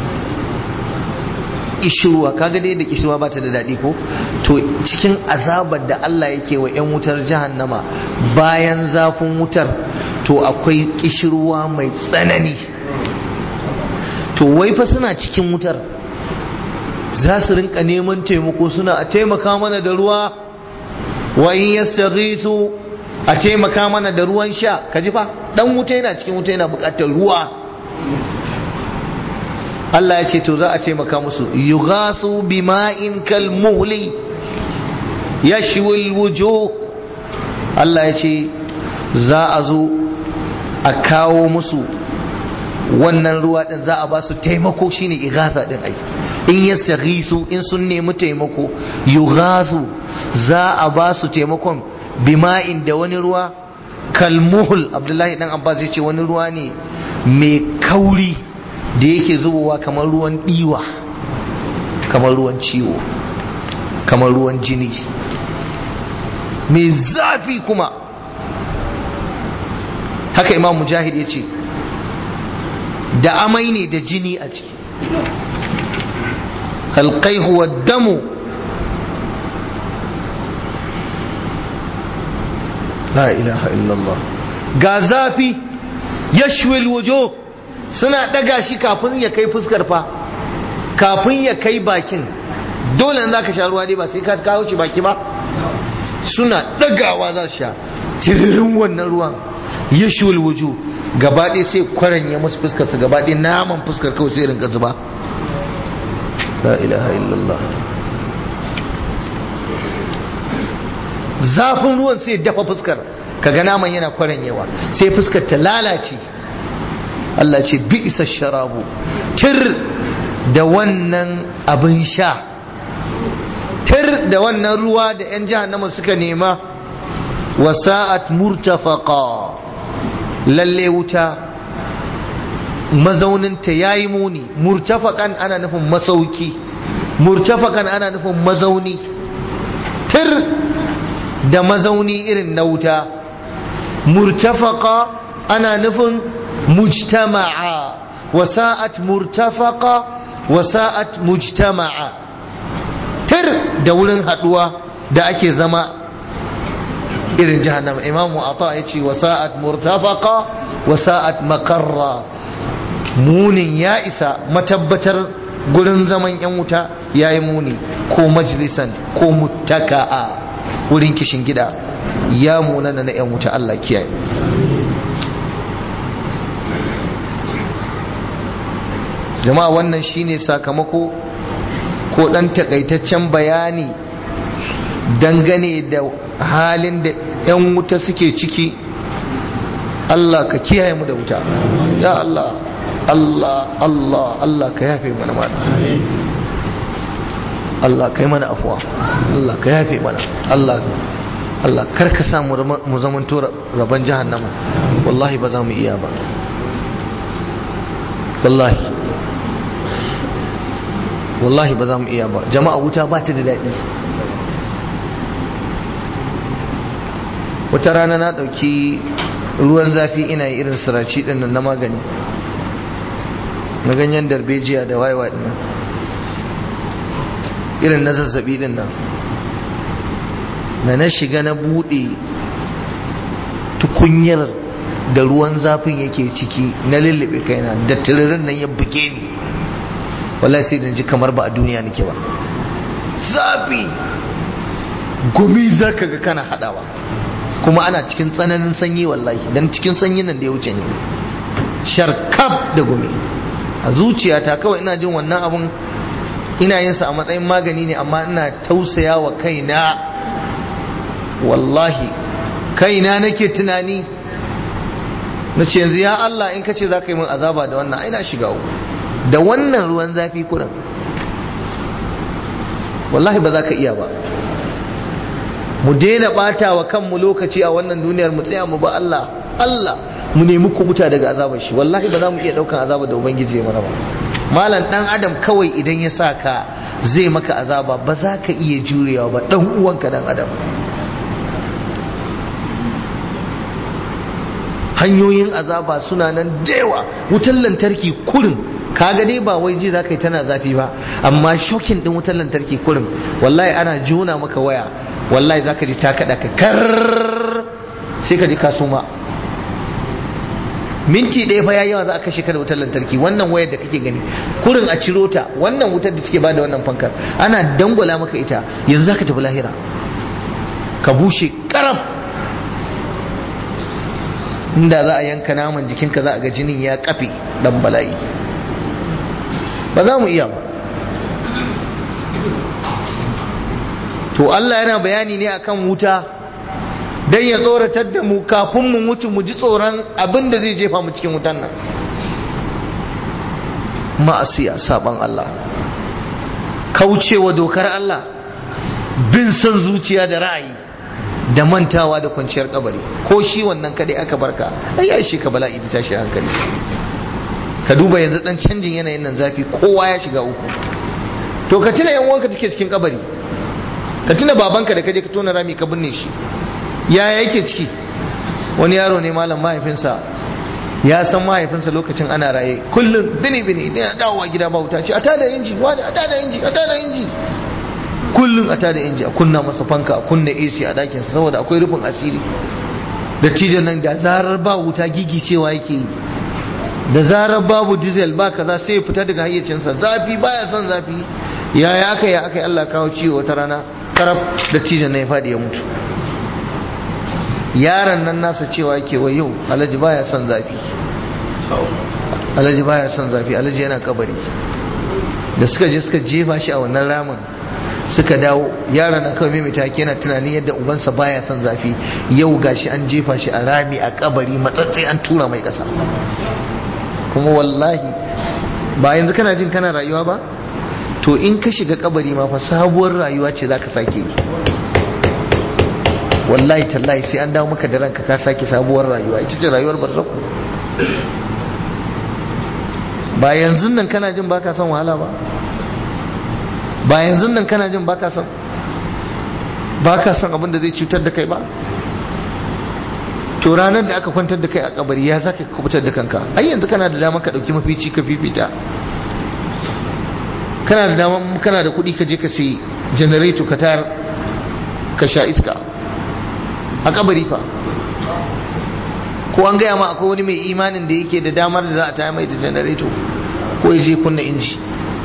Speaker 1: kishirwa kaga dai da kishirwa ba ta da daɗi ko to cikin azabar da Allah yake wa 'yan wutar jahannama bayan zafin wutar to akwai kishirwa mai tsanani to wai fa suna cikin wutar za su rinka neman taimako suna a taimaka mana da ruwa wa in yastaghisu a taimaka mana da ruwan sha kaji fa dan wuta yana cikin wuta yana buƙatar ruwa Allah ya ce to za a taimaka musu yughasu bima'in kalmuhli yashwil wujuh Allah ya ce za a zo a kawo musu wannan ruwa din za a ba su taimako shine ighatha din ai in yastaghisu in sun nemi taimako yughasu za a ba su taimakon bima'in da wani ruwa kalmuhul Abdullahi dan Abbas ya ce wani ruwa ne mai kauri da yake zubowa kamar ruwan ɗiwa kamar ruwan ciwo kamar ruwan jini mai zafi kuma haka imam mujahid ya ce da amai ne da jini a ciki halkaihu wa damu la ilaha illallah ga zafi yashwil wujuh suna daga shi kafin ya kai fuskar fa kafin ya kai bakin dole za ka sha ruwa dai ba sai ka kawo shi baki ba suna dagawa za su sha tiririn wannan ruwan yashul wuju gaba ɗaya sai kwaranye musu fuskar su gaba ɗaya naman fuskar kawai sai rinka zuba la ilaha illallah zafin ruwan sai dafa fuskar kaga naman yana kwaranyewa sai fuskar ta lalace Allah ce bi isa sharabu tir da wannan abin sha tir da wannan ruwa da 'yan jahannama suka nema wasa'at murtafaqa lalle wuta mazauninta ya yi muni murtafakan ana nufin masauki murtafakan ana nufin mazauni tir da mazauni irin na wuta murtafaka ana nufin mujtama'a wasa'at murtafaka wasa'at mujtama'a tir da wurin haduwa da ake zama irin jahannama imamu ata ya ce wasa'at murtafaka wasa'at makarra munin ya isa matabbatar gurin zaman yan wuta ya yi muni ko majalisan ko muttaka'a wurin kishin gida ya munana na yan wuta Allah kiyaye jama'a wannan shine sakamako ko dan takaitaccen bayani dangane da halin da 'yan wuta suke ciki Allah ka kiyaye mu da wuta ya Allah Allah Allah Allah ka yafe mana mana Allah ka yi mana afuwa Allah ka yafe mana Allah Allah kar ka samu mu zamanto rabon jahannama wallahi ba za mu iya ba wallahi wallahi ba za mu iya ba jama'a wuta ba ta da daɗi wata rana na ɗauki ruwan zafi ina yi irin siraci ɗin nan na magani na ganyen darbejiya da wayewa ɗin nan irin na zazzabi ɗin nan na na shiga na buɗe tukunyar da ruwan zafin yake ciki na lullube kaina da tiririn nan ya buge ni wallahi sai da ji kamar ba a duniya nake ba zafi gumi za ka ga kana haɗawa kuma ana cikin tsananin sanyi wallahi dan cikin sanyi nan da ya wuce ne sharkaf da gumi a zuciyata kawai ina jin wannan abun ina yin sa a matsayin magani ne amma ina tausaya wa kaina wallahi kaina nake tunani na ce yanzu ya Allah in ka ce za ka yi min azaba da wannan ina shiga da wannan ruwan zafi kuran wallahi ba za ka iya ba mu daina bata wa kanmu lokaci a wannan duniyar mu tsaya mu ba Allah Allah mu nemi kubuta daga azabar shi wallahi ba za mu iya daukan azabar da ubangiji ya mana ba malam dan adam kawai idan ya sa ka zai maka azaba ba za ka iya jurewa ba dan uwanka dan adam hanyoyin azaba suna nan dewa wutar lantarki kurin kaga dai ba wai ji zaka yi tana zafi ba amma shokin din wutar lantarki kurin wallahi ana jona maka waya wallahi zaka ji ta kada ka kar sai ka ji ka suma minti ɗaya fa yayi yawa za a kashe ka da wutar lantarki wannan wayar da kake gani kurin a ciro ta wannan wutar da suke bada wannan fankar ana dangwala maka ita yanzu zaka tafi lahira ka bushe karaf inda za a yanka naman jikinka za a ga jinin ya kafe dan bala'i ba za mu iya ba to Allah yana bayani ne akan wuta don ya tsoratar da mu kafin mu mutu mu ji tsoron abin da zai jefa mu cikin wutan nan ma'asiya saban Allah kaucewa dokar Allah bin son zuciya da ra'ayi da mantawa da kwanciyar kabari ko shi wannan kadai aka barka ai ya shi ka bala'i da tashi hankali ka duba yanzu dan canjin yanayin nan zafi kowa ya shiga uku to ka tuna yan uwanka take cikin kabari ka tuna babanka da kaje ka tona rami ka binne shi yaya yake ciki wani yaro ne malam mahaifinsa ya san mahaifinsa lokacin ana raye kullum bini bini idan ya dawowa gida ba wuta ce a tada inji wani a tada inji a tada inji kullum a tada inji a kunna masa fanka a kunna AC a ɗakinsa saboda akwai rufin asiri dattijan nan da zarar ba wuta gigi cewa yake yi da zarar babu diesel ba kaza sai ya fita daga hayyacinsa zafi baya son zafi yaya aka yi aka yi Allah kawo ciwo wata rana karaf dattijan nan ya faɗi ya mutu yaron nan nasa cewa yake wa yau alhaji baya son zafi alhaji baya son zafi alhaji yana kabari da suka je suka jefa shi a wannan ramin suka dawo yaron nan kawai mai take yana tunanin yadda ubansa baya son zafi yau gashi an jefa shi a rami a kabari matsatsai an tura mai kasa kuma wallahi ba yanzu kana jin kana rayuwa ba to in ka shiga kabari ma fa sabuwar rayuwa ce zaka sake yi wallahi tallahi sai an dawo maka da ranka ka sake sabuwar rayuwa ita ce rayuwar barzaku ba yanzu nan kana jin baka son wahala ba ba yanzu nan kana jin baka son baka son abin da zai cutar da kai ba to ranar da aka kwantar da kai a kabari ya zaka kubutar da kanka ai yanzu kana da dama ka dauki mafici ka fifita kana da dama kana da kuɗi ka je ka sai generator ka tayar ka sha iska a kabari fa ko an gaya ma akwai wani mai imanin da yake da damar da za a tayar mai da generator ko ya je kunna inji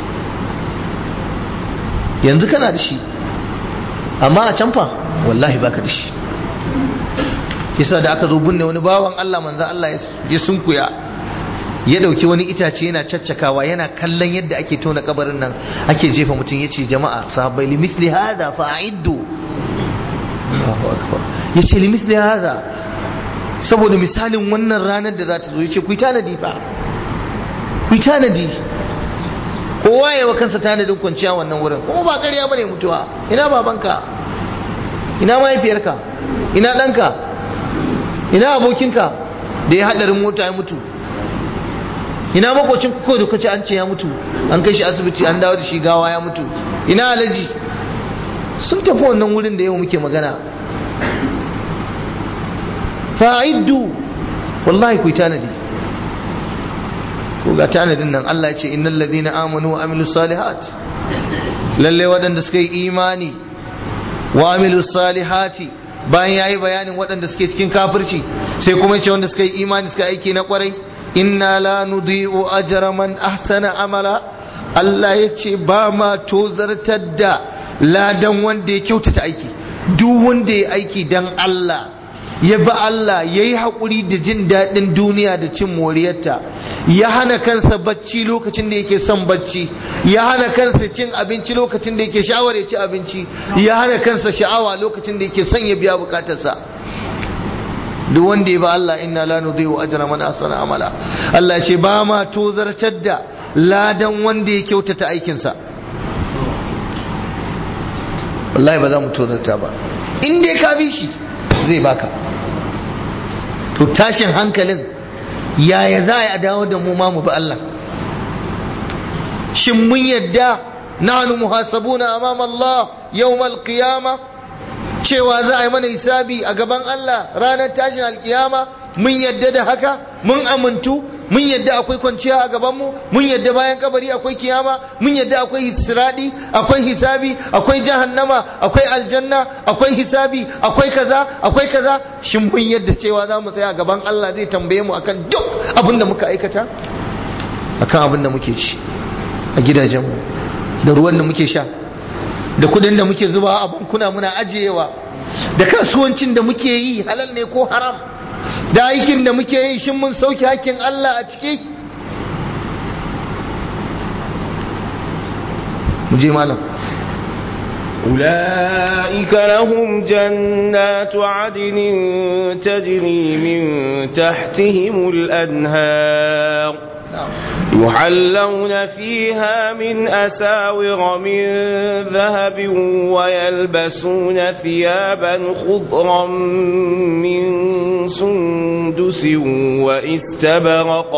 Speaker 1: yanzu kana da shi amma a can fa wallahi baka da shi yasa da aka zo binne wani bawan Allah manzo Allah ya sunkuya ya dauki wani itace yana caccakawa yana kallon yadda ake tona kabarin nan ake jefa mutum yace jama'a sahabbai li misli hadha fa'iddu Allahu akbar yace li misli hadha saboda misalin wannan ranar da za ta zo yace ku tanadi fa ku tanadi kowa ya wa kansa tanadin kwanciya wannan wurin kuma ba ƙarya bane mutuwa ina babanka ina mahaifiyarka ina ɗanka ina abokinka da ya haɗarin mota ya mutu ina makocin kuka da kace an ce ya mutu an kai shi asibiti an dawo da shi gawa ya mutu ina alaji sun tafi wannan wurin da yau muke magana fa'iddu wallahi ku tanadi ko ga tanadin nan Allah ya ce innal ladina amanu wa amilus salihat lalle waɗanda suka yi imani wa amilus salihati bayan yayi bayanin waɗanda suke cikin kafirci sai kuma ce wanda suka yi imani suka aiki na kwarai inna la nudhi'u ajra man ahsana amala Allah ya ce ba ma tozartar da ladan wanda ya kyautata aiki duk wanda ya aiki dan Allah ya bi Allah ya yi haƙuri da jin daɗin duniya da cin moriyarta ya hana kansa bacci lokacin da yake son bacci ya hana kansa cin abinci lokacin da yake sha'awar ya ci abinci ya hana kansa sha'awa lokacin da yake son ya biya bukatarsa duk wanda ya ba Allah inna la nudhi'u ajra man ahsana amala Allah ya ce ba ma tozartar da ladan wanda ya kyautata aikinsa wallahi ba za mu tozarta ba in dai ka bi shi zai baka to tashin hankalin yaya za a dawo da mu ma mu bi Allah shin mun yadda nahnu muhasabuna amama Allah yawmal qiyama cewa za a yi mana hisabi a gaban Allah ranar tashin alkiyama mun yadda da haka mun amintu mun yadda akwai kwanciya a gabanmu mun yadda bayan kabari akwai kiyama mun yadda akwai hisradi akwai hisabi akwai jahannama akwai aljanna akwai hisabi akwai kaza akwai kaza shin mun yadda cewa za mu tsaya a gaban Allah zai tambaye mu akan duk abin da muka aikata akan abin da muke ci a gidajenmu da ruwan da muke sha da kudin da muke zubawa a bankuna muna ajiyewa da kasuwancin da muke yi halal ne ko haram da aikin da muke yi shin mun sauke hakkin Allah a ciki mu je malam
Speaker 2: أولئك لهم جنات عدن تجري من تحتهم الأنهار يحلون فيها من أساور من ذهب ويلبسون ثيابا خضرا من سندس واستبرق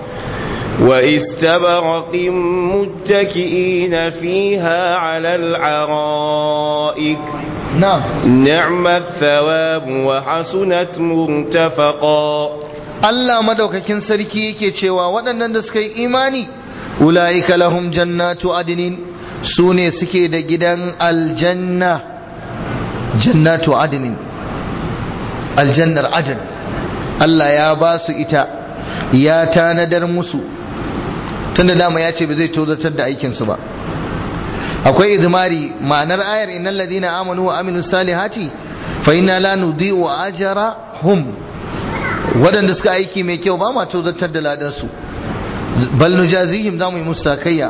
Speaker 2: واستبرق متكئين فيها على العرائك
Speaker 1: نعم
Speaker 2: نعم الثواب وحسنت مرتفقا
Speaker 1: Allah madaukakin sarki yake cewa waɗannan da suka yi imani ula'ika lahum jannatu adinin su ne suke da gidan aljanna jannatu adinin aljannar adin Allah ya ba su ita ya tanadar musu tunda dama ya ce ba zai tozartar da aikinsu ba akwai izmari ma'anar ayar innal ladina amanu wa amilus salihati fa inna la nudhi'u ajrahum waɗanda suka aiki mai kyau ba ma tozartar da ladan su bal nujazihim zamu yi musu sakayya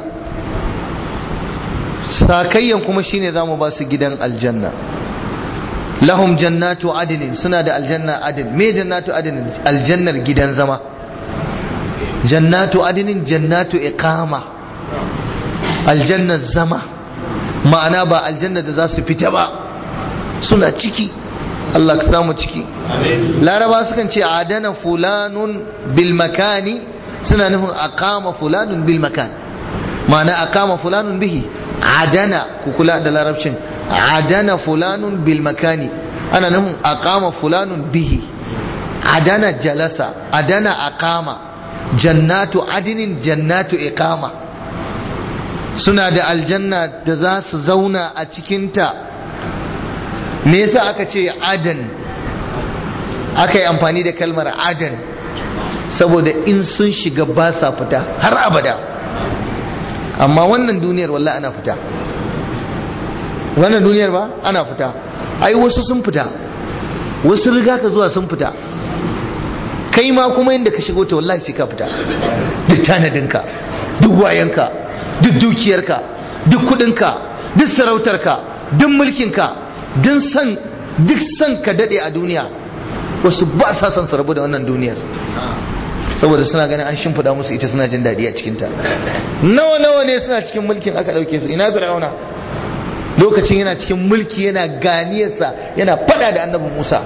Speaker 1: sakayyan kuma shine zamu ba su gidan aljanna lahum jannatu adinin suna da aljanna adin me jannatu adinin aljannar gidan zama jannatu adinin jannatu iqama aljannar zama ma'ana ba aljanna da za su fita ba suna ciki Allah ka samu ciki laraba sukan ce adana fulanun bil makani suna nufin aqama fulanun bil makan ma'ana aqama fulanun bihi adana ku kula da larabcin adana fulanun bil makani ana nufin aqama fulanun bihi adana jalasa adana aqama jannatu adinin jannatu iqama suna da aljanna da za su zauna a cikinta me yasa aka ce adan aka yi amfani da kalmar adan saboda in sun shiga ba sa fita har abada amma wannan duniyar wallahi ana fita wannan duniyar ba ana fita ai wasu sun fita wasu riga ka zuwa sun fita kai ma kuma inda ka shigo ta wallahi sai ka fita duk tanadinka duk wayanka duk dukiyarka duk kudinka duk sarautarka duk mulkinka duk san duk san ka dade a duniya wasu ba sa son su rabu da wannan duniyar saboda suna ganin an shimfiɗa musu ita suna jin daɗi a cikinta nawa nawa ne suna cikin mulkin aka ɗauke su ina fir'auna lokacin yana cikin mulki yana ganiyarsa yana faɗa da annabin musa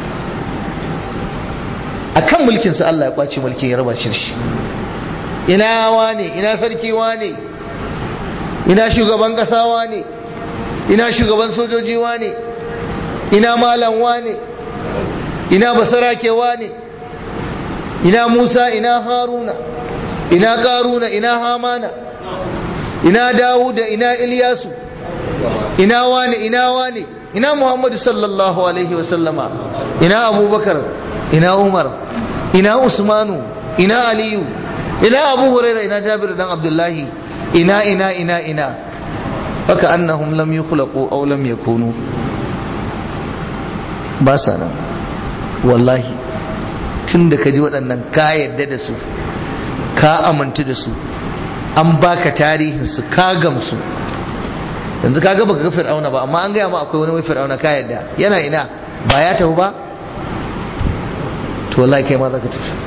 Speaker 1: a kan mulkinsa allah ya ƙwace mulkin ya raba shi shi ina wane ina sarki wane ina shugaban ƙasa wane ina shugaban sojoji wane ina malam wane ina basarake wane ina Musa ina Haruna ina Karuna ina Hamana ina Dawuda ina Ilyasu ina wani ina wani ina Muhammadu sallallahu alaihi wasallama ina Abubakar ina Umar ina Usmanu ina Aliyu ina Abu Huraira ina Jabir dan Abdullahi ina ina ina ina haka annahum lam yukhlaqu aw lam yakunu ba sa nan wallahi tun da ka ji waɗannan ka yarda da su ka amintu da su an baka tarihinsu ka gamsu yanzu ka gaba ga fir'auna ba amma an gaya ma akwai wani wai fir'auna ka yarda yana ina ba ya tafi ba to wallahi kai ma za ka tafi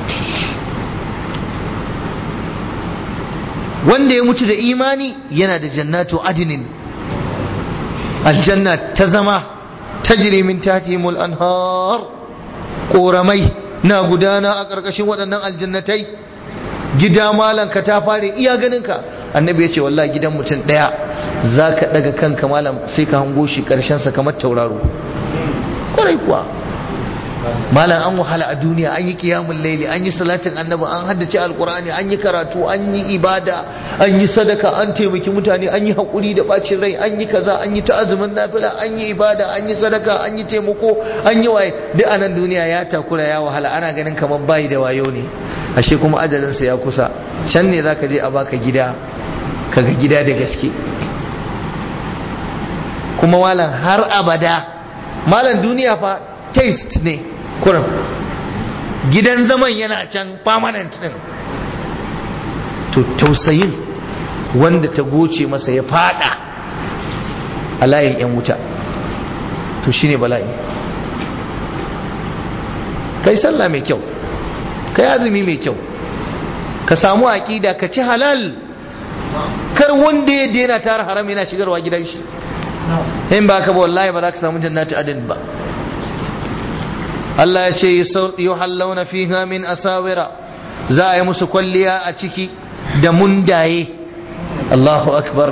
Speaker 1: wanda ya mutu da imani yana da jannatu adinin aljanna ta zama tajri min tahtihimul anhar koramai na gudana a ƙarƙashin waɗannan aljannatai gida malam ka ta fare iya ganinka annabi ya ce wallahi gidan mutum ɗaya za ka ɗaga kanka malam sai ka hango shi ƙarshensa kamar tauraro ƙwarai kuwa malam an wahala a duniya an yi kiyamun laili an yi salatin annabi an haddace alkur'ani an yi karatu an yi ibada an yi sadaka an taimaki mutane an yi haƙuri da ɓacin rai an yi kaza an yi ta'azumin nafila an yi ibada an yi sadaka an yi taimako an yi waye duk a nan duniya ya takura ya wahala ana ganin kamar bayi da wayo ne ashe kuma ajalinsa ya kusa can ne zaka je a baka gida kaga gida da gaske kuma malam har abada malam duniya fa taste ne kurin gidan zaman yana can permanent din to tausayin wanda ta goce masa ya fada a layin yan wuta to shine bala'i kai sallah mai kyau kai azumi mai kyau ka samu aƙida ka ci halal kar wanda ya daina tara haram yana shigarwa gidan shi in ba ka ba wallahi ba za ka samu jannatu adin ba Allah ya ce yuhallawna fiha min asawira za a yi musu kwalliya a ciki da mundaye Allahu akbar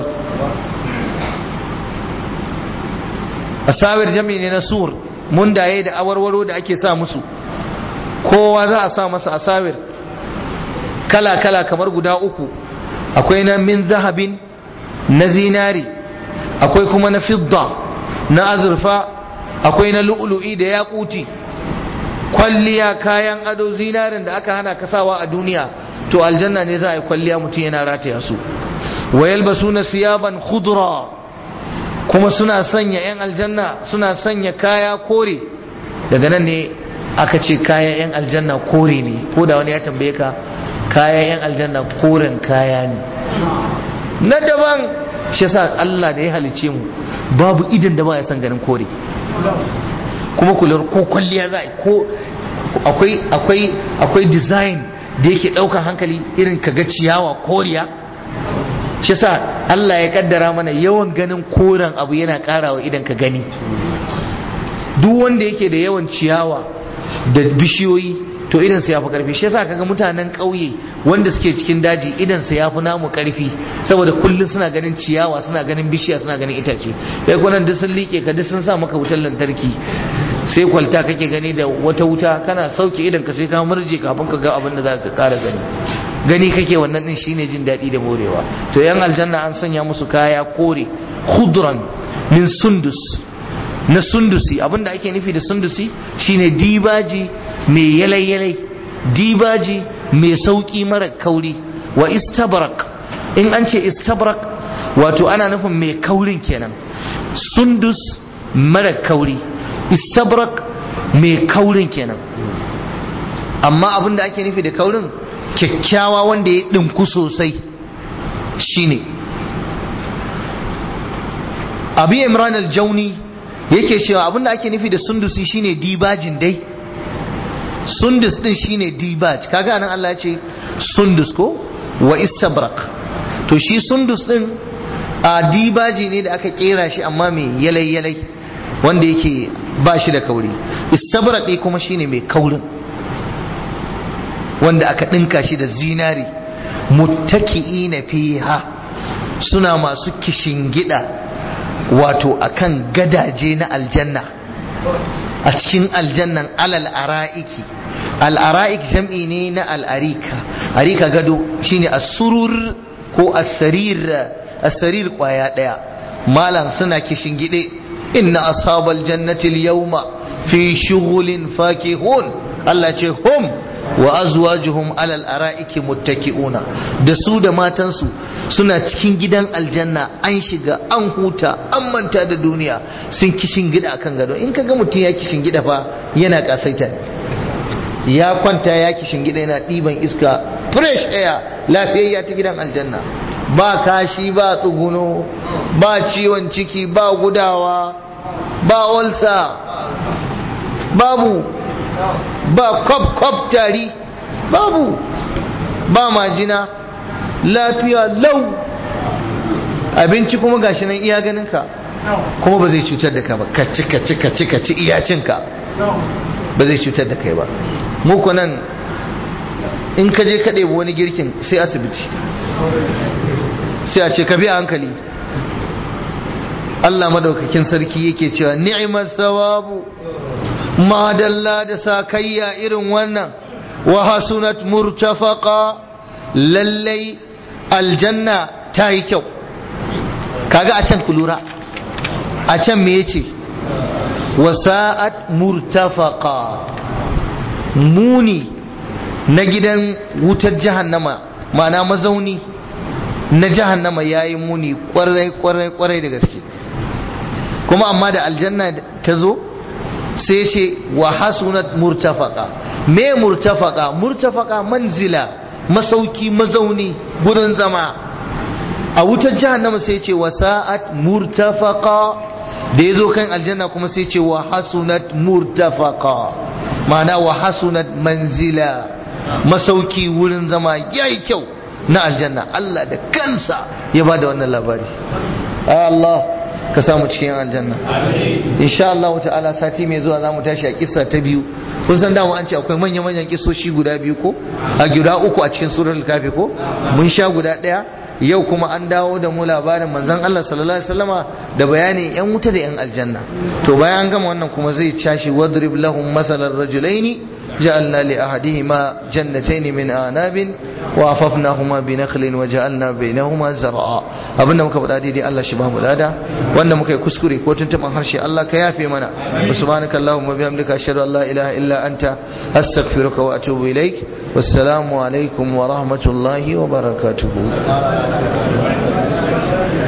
Speaker 1: asawir jami ne na sur mundaye da awarwaro da ake sa musu kowa za a sa masa asawir kala-kala kamar guda uku akwai na min zahabin na zinari akwai kuma na fidda na azurfa akwai na lu'lu'i da yakuti kwalliya kayan ado zinarin da aka hana kasawa a duniya to aljanna ne za a yi kwalliya mutum yana rataya su wa yalbasuna siyaban khudra kuma suna sanya 'yan aljanna suna sanya kaya kore daga nan ne aka ce kayan 'yan aljanna kore ne ko da wani ya tambaye ka kayan 'yan aljanna koren kaya ne na daban shi yasa Allah da ya halice mu babu idan da ba ya san ganin kore kuma kular ko kwalliya za ko akwai akwai akwai design da yake ɗaukar hankali irin kaga ciyawa koriya shi sa Allah ya kaddara mana yawan ganin koren abu yana karawa idan ka gani duk wanda yake da yawan ciyawa da bishiyoyi to idan sa yafi karfi shi yasa kaga mutanen ƙauye wanda suke cikin daji idan sa yafi namu karfi saboda kullun suna ganin ciyawa suna ganin bishiya suna ganin itace kai kunan duk sun like ka duk sun sa maka wutar lantarki sai kwalta kake gani da wata wuta kana sauke idan ka sai ka murje kafin ka ga abin da za ka kara gani gani kake wannan din shine jin daɗi da morewa to yan aljanna an sanya musu kaya kore khudran min sundus na sundusi abinda ake nufi da sundusi shine dibaji mai yalai-yalai dibaji mai sauki mara kauri wa istabrak in an ce istabrak wato ana nufin mai kaurin kenan sundus mara kauri istabrak mai kaurin kenan amma abinda ake nufi da kaurin kyakkyawa wanda ya ɗinku sosai shine abi imran al-jauni yake cewa abinda ake nufi da sundusi shine dibajin dai sundus din shine dibaj kaga nan Allah ya ce sundus ko wa istabrak to shi sundus din a dibaji ne da aka kera shi amma mai yalai yalai wanda yake ba shi da kauri istabrak kuma shine mai kaurin wanda aka ɗinka shi da zinari muttaki'ina fiha suna masu kishingida wato akan gadaje na aljanna a cikin aljannan alal ara'iki al'ara'ik jam'i ne na al'arika arika gado shine as-surur ko as-sarir as-sarir kwaya daya malam suna kishingide inna ashabal jannati al-yawma fi shughulin fakihun Allah ce hum wa azwajuhum alal ara'iki muttaki'una da su da matansu suna cikin gidan aljanna an shiga an huta an manta da duniya sun kishin gida akan gado in kaga mutum ya kishin gida fa yana kasaita ya kwanta ya kishin gida yana ɗiban iska fresh air lafiyayya ta gidan aljanna ba kashi ba tsuguno ba ciwon ciki ba gudawa ba olsa babu ba kwab-kwab tari babu ba majina lafiya lau abinci kuma gashi nan iya ganinka kuma ba zai cutar da ka ba ka ci ka ci ka ci ka ci iyacinka ba zai cutar da kai ba muku nan in ka je ka ɗebi wani girkin sai asibiti sai a ce ka bi a hankali Allah madaukakin sarki yake cewa ni'imar sawabu madalla da sakayya irin wannan wa hasunat murtafaqa lallai aljanna ta yi kyau kaga a can kulura a can me yace wa sa'at murtafaqa muni na gidan wutar jahannama ma'ana mazauni na jahannama yayi muni kwarai kwarai kwarai da gaske kuma amma da aljanna ta zo sai ce wa hasunat murtafaka me murtafaka murtafaka manzila masauki mazauni gurin zama a wutar jahannama sai ce wa sa'at murtafaka da ya zo kan aljanna kuma sai ce wa hasunat murtafaka ma'ana wa hasunat manzila masauki wurin zama yayi kyau na aljanna Allah da kansa ya ba da wannan labari Allah ka samu cikin aljanna insha Allah ta'ala sati mai zuwa zamu tashi a kissa ta biyu kun san dama an ce akwai manya manyan kissoshi guda biyu ko a guda uku a cikin suratul kafi ko mun sha guda daya yau kuma an dawo da mu labarin manzon Allah sallallahu alaihi wasallama da bayanin yan wuta da yan aljanna to bayan gama wannan kuma zai tashi wadrib lahum masalan rajulaini جعلنا لأحدهما جنتين من آناب وأففناهما بنخل وجعلنا بينهما زرعا abinda muka faɗa daidai Allah shi bamu lada wanda muka yi kuskure ko tuntuban harshe Allah ka yafe mana subhanaka allahumma bihamdika ashhadu an la ilaha illa anta astaghfiruka wa atubu ilaik wassalamu alaikum wa rahmatullahi wa barakatuh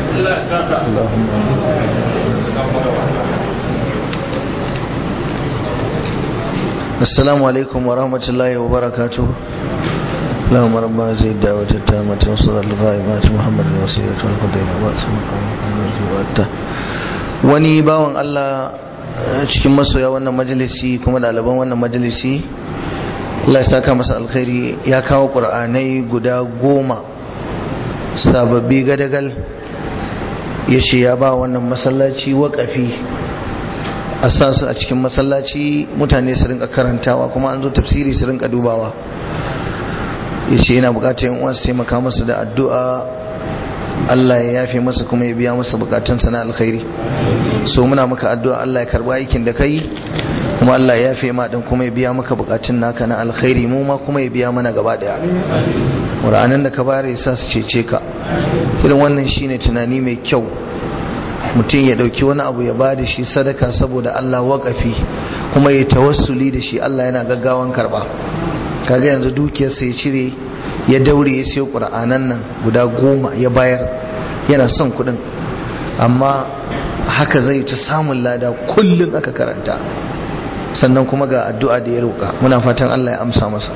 Speaker 1: السلام عليكم ورحمة الله وبركاته اللهم رب هذه الدعوة التامة وصل الغائمات محمد الوسيلة والفضيلة وأسمى wani bawan Allah cikin masoya wannan majalisi kuma ɗaliban wannan majalisi Allah ya saka masa alkhairi ya kawo ƙur'anai guda goma sababbi gadagal ya ce ya ba wannan masallaci waƙafi a sa su a cikin masallaci mutane su rinka karantawa kuma an zo tafsiri su rinka dubawa ya ce yana bukatar yin uwa su taimaka masa da addu'a Allah ya yafe masa kuma ya biya masa bukatunsa na alkhairi so muna maka addu'a Allah ya karba aikin da kai kuma Allah ya yafe ma din kuma ya biya maka bukatun naka na alkhairi mu ma kuma ya biya mana gaba daya Qur'anin da ka bare sa su cece ka irin wannan shine tunani mai kyau mutum ya dauki wani abu ya bada shi sadaka saboda Allah waƙafi kuma ya tawassuli da shi Allah yana gaggawan karba kaga yanzu dukiyarsa ya cire ya daure ya siyo ƙura'anan nan guda goma ya bayar yana son kuɗin amma haka zai ta samun lada kullum aka karanta sannan kuma ga addu'a da ya roƙa muna fatan Allah ya amsa masa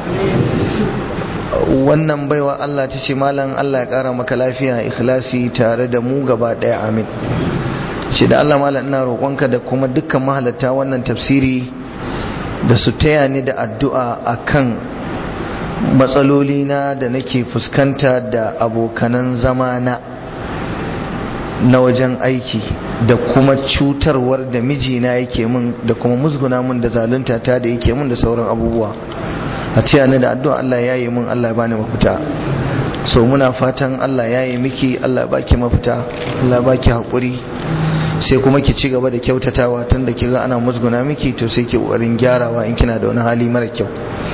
Speaker 1: wannan baiwa Allah ta ce malam Allah ya ƙara maka lafiya ikhlasi tare da mu gaba ɗaya amin shi da Allah malam ina roƙonka da kuma dukkan mahalatta wannan tafsiri da su taya ni da addu'a akan matsaloli na da nake fuskanta da abokanan zamana na wajen aiki da kuma cutarwar da mijina yake min da kuma musguna min da zalunta ta da yake min da sauran abubuwa a taya ni da addu'a Allah ya yi min Allah ya bani mafita so muna fatan Allah ya yi miki Allah ya baki mafita Allah ya baki haƙuri sai kuma ki ci gaba da kyautatawa tun da kiga ana musguna miki to sai ki ƙoƙarin gyarawa in kina da wani hali mara kyau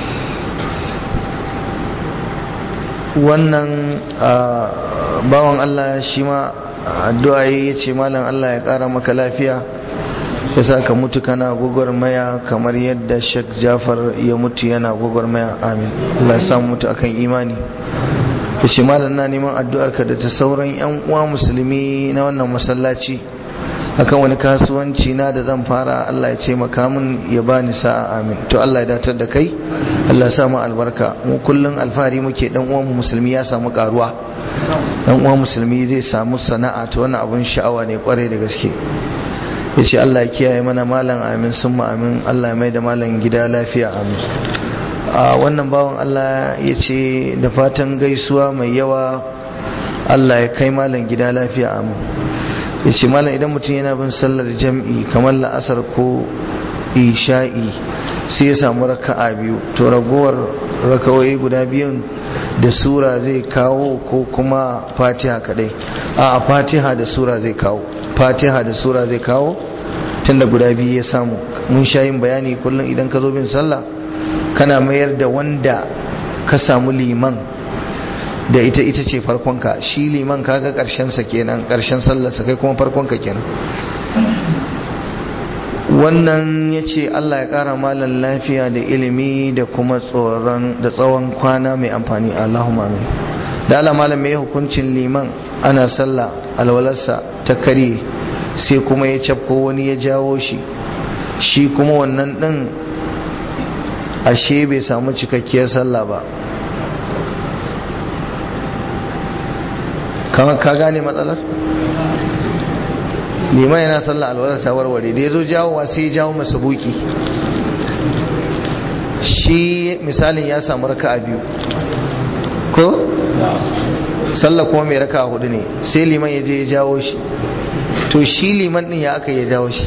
Speaker 1: wannan bawan Allah shi ma addu'a ya ce malam Allah ya ƙara maka lafiya ya sa ka mutu kana gwagwarmaya kamar yadda Sheikh Jafar ya mutu yana gwagwarmaya amin Allah ya samu mutu akan imani ya ce malam na neman addu'arka da ta sauran 'yan uwa musulmi na wannan masallaci akan wani kasuwanci na da zan fara Allah ya ce makamin ya bani sa'a amin to Allah ya datar da kai Allah ya samu albarka mu kullun alfahari muke dan uwan mu musulmi ya samu karuwa dan uwan musulmi zai samu sana'a to wannan abun sha'awa ne kwarai da gaske yace Allah ya kiyaye mana malam amin summa amin Allah ya mai da malam gida lafiya amin a wannan bawan Allah ya ce da fatan gaisuwa mai yawa Allah ya kai malam gida lafiya amin ya ce malam idan mutum yana bin sallar jam'i kamar la'asar ko isha'i sai ya samu raka'a biyu to ragowar rakawai guda biyun da sura zai kawo ko kuma fatiha kadai a fatiha da sura zai kawo fatiha da sura zai kawo tunda guda biyu ya samu mun sha yin bayani kullum idan ka zo bin sallah kana mayar da wanda ka samu liman da ita ita ce farkonka shi liman kaga sa kenan karshen sallarsa kai kuma farkonka kenan wannan ya ce Allah ya ƙara malan lafiya da ilimi da kuma tsoron da tsawon kwana mai amfani Allahumma amin da Allah malam mai hukuncin liman ana sallah alwalarsa ta kare sai kuma ya cafko wani ya jawo shi shi kuma wannan ɗin ashe bai samu cikakkiyar sallah ba kamar ka gane matsalar liman yana sallah alwalar ta warware da ya zo jawowa sai ya jawo masa buki shi misalin ya samu raka a biyu ko sallah kuma mai raka a hudu ne sai liman ya je ya jawo shi to shi liman din ya aka ya jawo shi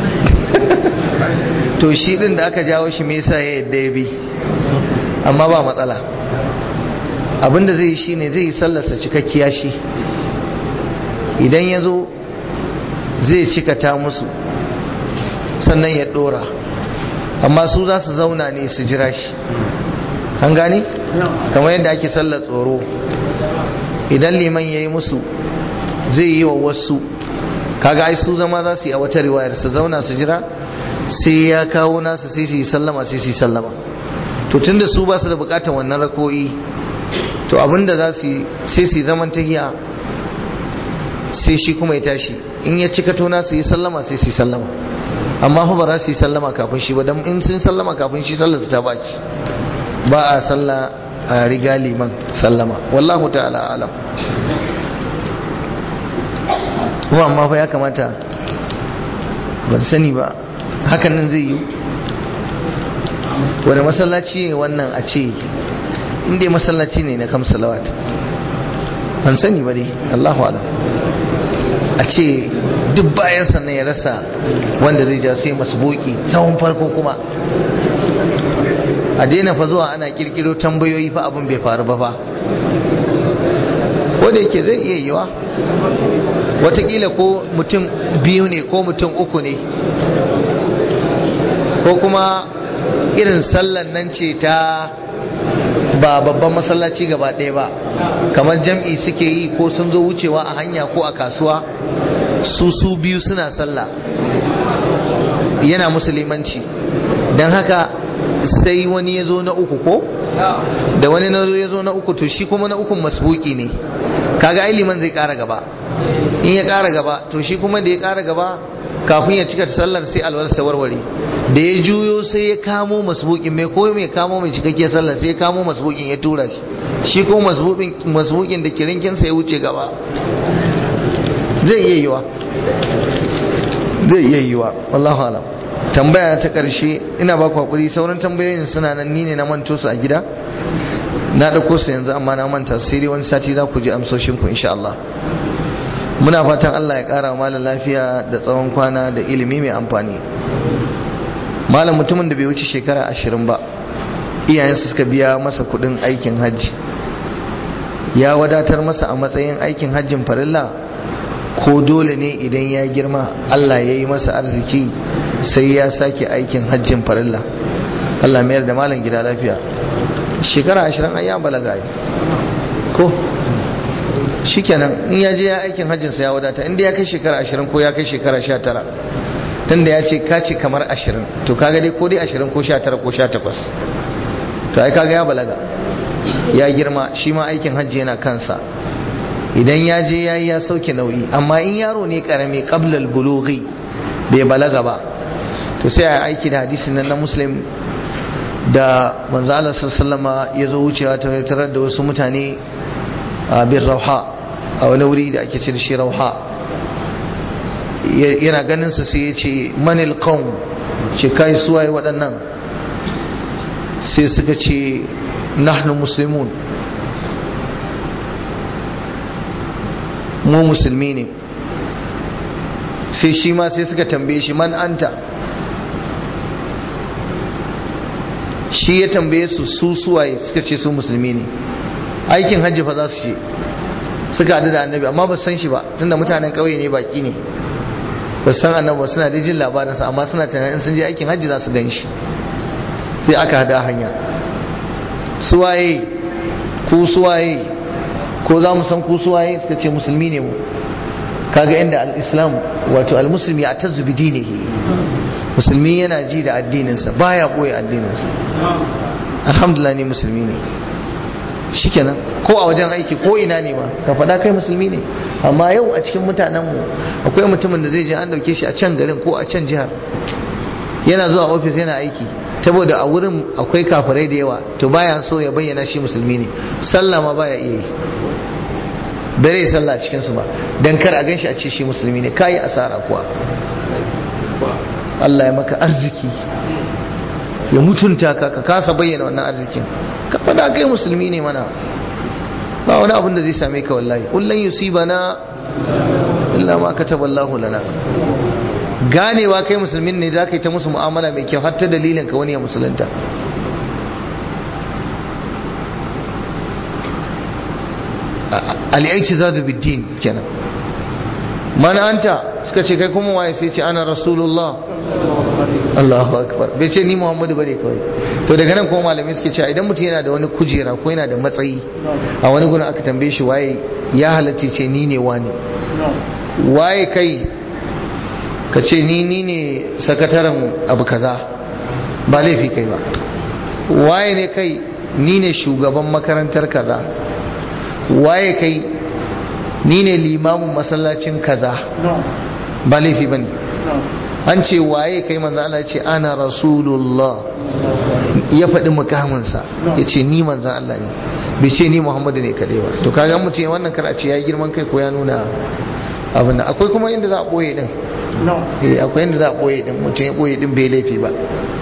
Speaker 1: to shi din da aka jawo shi me yasa ya yadda ya bi amma ba matsala abinda zai yi shine zai yi sallarsa cikakkiya shi idan ya zo zai cikata musu sannan ya dora amma su za su zauna ne su jira shi an gani kamar yadda ake sallar tsoro idan liman ya yi musu zai yi wa wasu kaga ai su zama za su yi a wata riwayar su zauna su jira sai ya kawo nasa sai su yi sallama sai su yi sallama to tunda su ba su da bukatar wannan rako'i to abinda za su yi sai su yi zaman tahiya sai shi kuma ya tashi in ya cika tona su yi sallama sai su yi sallama amma fa ba za su yi sallama kafin shi ba don in sun sallama kafin shi sallar su ta baki ba a salla a riga liman sallama wallahu ta'ala alam kuma amma fa ya kamata ban sani ba hakan nan zai yi wani masallaci ne wannan a ce inda masallaci ne na kam salawat ban sani ba dai Allahu alam a ce duk bayan sannan ya rasa wanda zai ja sai masu boki tsawon farko kuma a daina fa zuwa ana kirkiro tambayoyi fa abin bai faru ba fa ko da yake zai iya yiwa watakila ko mutum biyu ne ko mutum uku ne ko kuma irin sallan nan ce ta ba babban masallaci gaba ɗaya ba kamar jam'i suke yi ko sun zo wucewa a hanya ko a kasuwa su su biyu suna sallah yana musulmanci don haka sai wani ya zo na uku ko da wani na ya zo na uku to shi kuma na ukun masbuki ne kaga ai liman zai kara gaba in ya kara gaba to shi kuma da ya kara gaba kafin ya cika sallar sai alwarsa warware da ya juyo sai ya kamo masbukin mai ko mai kamo mai cikakke sallar sai ya kamo masbukin ya tura shi shi ko masbukin da kirinkinsa ya wuce gaba zai iya yiwa zai iya yiwa wallahu alam tambaya ta karshe ina ba ku hakuri sauran tambayoyin suna nan ni ne na manto su a gida na dauko su yanzu amma na manta sai dai wani sati za ku ji amsoshin ku insha Allah muna fatan Allah ya kara malam lafiya da tsawon kwana da ilimi mai amfani malam mutumin da bai wuce shekara ashirin ba iyayensa suka biya masa kudin aikin hajji ya wadatar masa a matsayin aikin hajjin farilla ko dole ne idan ya girma Allah ya yi masa arziki sai ya sake aikin hajjin farilla Allah mayar da malam gida lafiya shekara ashirin an ya balaga ko shikenan in ya je ya aikin hajjinsa ya wadata inda ya kai shekara ashirin ko ya kai shekara sha tara tunda ya ce ka ce kamar ashirin to kaga dai ko dai ashirin ko sha tara ko sha takwas to ai kaga ya balaga ya girma shi ma aikin hajji yana kansa idan ya je ya yi ya sauke nauyi amma in yaro ne karami qablal bulughi bai balaga ba to sai a aiki da hadisin nan na muslim da manzo Allah sallallahu ya zo wucewa ta tarar da wasu mutane a bin rauha a wani wuri da ake ce da shi rauha yana ganin sa sai ya ce manil qaum ce kai suwaye waɗannan sai suka ce nahnu muslimun mu musulmi ne sai shi ma sai suka tambaye shi man anta shi ya tambaye su su suwaye suka ce su musulmi ne aikin hajji fa za su ce suka haɗu da annabi amma ba san shi ba tunda mutanen ƙauye ne baki ne ba san annabi suna da jin labarinsa amma suna tunanin sun je aikin hajji za su gan shi sai aka hada hanya suwaye ku suwaye ko za mu san ku suwaye suka ce musulmi ne mu kaga inda al-islam wato al-muslimi a tazu bi dinihi musulmi yana ji da addininsa baya boye addininsa alhamdulillah ne musulmi ne shikenan ko a wajen aiki ko ina ne ma ka faɗa kai musulmi ne amma yau a cikin mutanenmu akwai mutumin da zai je an dauke shi a can garin ko a can jihar yana zuwa ofis yana aiki saboda a wurin akwai kafirai da yawa to baya so ya bayyana shi musulmi ne sallah ma baya iya yi bare sallah a cikinsu ba dan kar a ganshi a ce shi musulmi ne kayi asara kuwa Allah ya maka arziki ya mutunta ka ka kasa bayyana wannan arzikin ka fada kai musulmi ne mana ba wani abin da zai same ka wallahi kullun yusibana illa ma kataballahu lana ganewa kai musulmin ne za ka yi ta musu mu'amala mai kyau har ta dalilin ka wani ya musulunta al'aiki za da biddin kenan mana anta suka ce kai kuma waye sai ce ana rasulullah Allahu akbar bai ce ni Muhammadu bane kawai to daga nan kuma malamai suke cewa idan mutum yana da wani kujera ko yana da matsayi a wani gurin aka tambaye shi waye ya halatta ce ni ne wani waye kai ka ce ni ni ne sakataren abu kaza ba laifi kai ba waye ne kai ni ne shugaban makarantar kaza waye kai ni ne limamin masallacin kaza ba laifi ba ne an ce waye kai manzo Allah ce ana rasulullah ya faɗi mukaminsa ya ce ni manzan Allah ne bai ce ni Muhammadu ne kaɗai ba to kaga mutum ya wannan karace ya yi girman kai ko ya nuna abin akwai kuma inda za a ɓoye ɗin eh akwai inda za a ɓoye ɗin mutum ya ɓoye ɗin bai laifi ba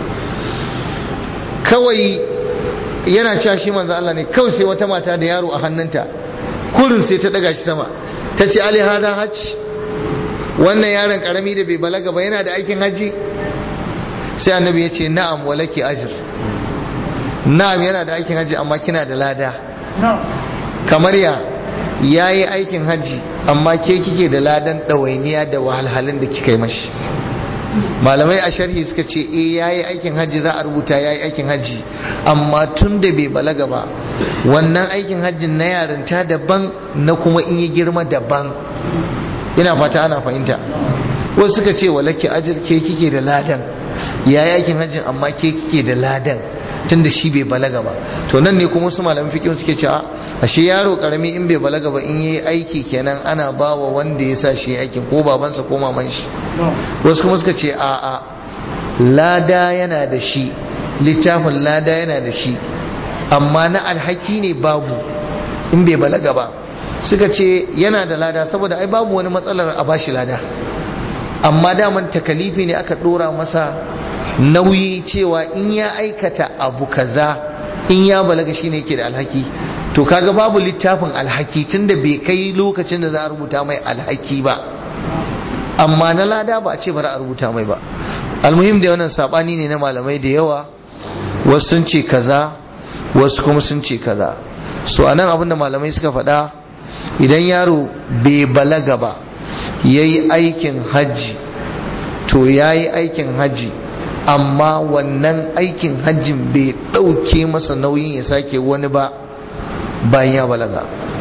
Speaker 1: kawai yana cewa shi manzan Allah ne kawai sai wata mata da yaro a hannunta kurin sai ta ɗaga shi sama ta ce ali hada hajj wannan yaron karami da bai balaga ba yana da aikin hajji sai annabi ya ce na'am walaki ajr na'am yana da aikin hajji amma kina da lada kamar ya yayi aikin hajji amma ke kike da ladan ɗawainiya da wahalhalun da kika yi mashi malamai a sharhi suka ce eh yayi aikin hajji za a rubuta yayi aikin hajji amma tun da bai balaga ba wannan aikin hajjin na yarinta daban na kuma in yi girma daban ina fata ana fahimta wasu suka ce walaki ajir ke kike da ladan ya yakin hajjin amma ke kike da ladan tun da shi bai balaga ba to nan ne kuma su malamin fiqh suke cewa ashe yaro karami in bai balaga ba in yayi aiki kenan ana bawa wanda ya sa shi aikin ko babansa ko maman shi wasu kuma suka ce a a lada yana da shi littafin lada yana da shi amma na alhaki ne babu in bai balaga ba suka ce yana da lada saboda ai babu wani matsalar a bashi lada amma daman takalifi ne aka dora masa nauyi cewa in ya aikata abu kaza in ya balaga shine yake da alhaki to kaga babu littafin alhaki tunda bai kai lokacin da za a rubuta mai alhaki ba amma na lada ba a ce bari a rubuta mai ba almuhim da wannan sabani ne na malamai da yawa wasu sun ce kaza wasu kuma sun ce kaza so anan abinda malamai suka faɗa idan yaro bai balaga ba ya yi aikin hajji to ya yi aikin hajji amma wannan aikin hajjin bai ɗauke masa nauyin ya sake wani ba bayan ya balaga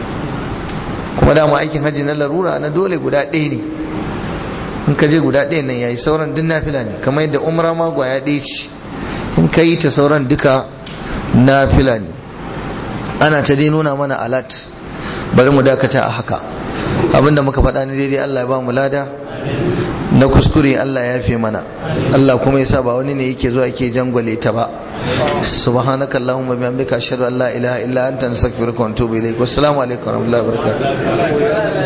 Speaker 1: kuma dama aikin hajji na larura na dole guda ɗaya ne in ka je guda ɗaya nan ya yi sauran duk nafila ne kamar yadda umra ma gwaya ɗaya ce in ka yi ta sauran duka nafila ne ana ta dai nuna mana alat bari mu dakata a haka abinda muka faɗa ni daidai Allah ya ba mu lada na kuskure Allah ya fi mana Allah kuma yasa ba wani ne yake zuwa yake jangwale ta ba subhanaka allahumma bihamdika ashhadu an la ilaha illa anta astaghfiruka wa atubu ilaik wassalamu alaikum wa rahmatullahi wa barakatuh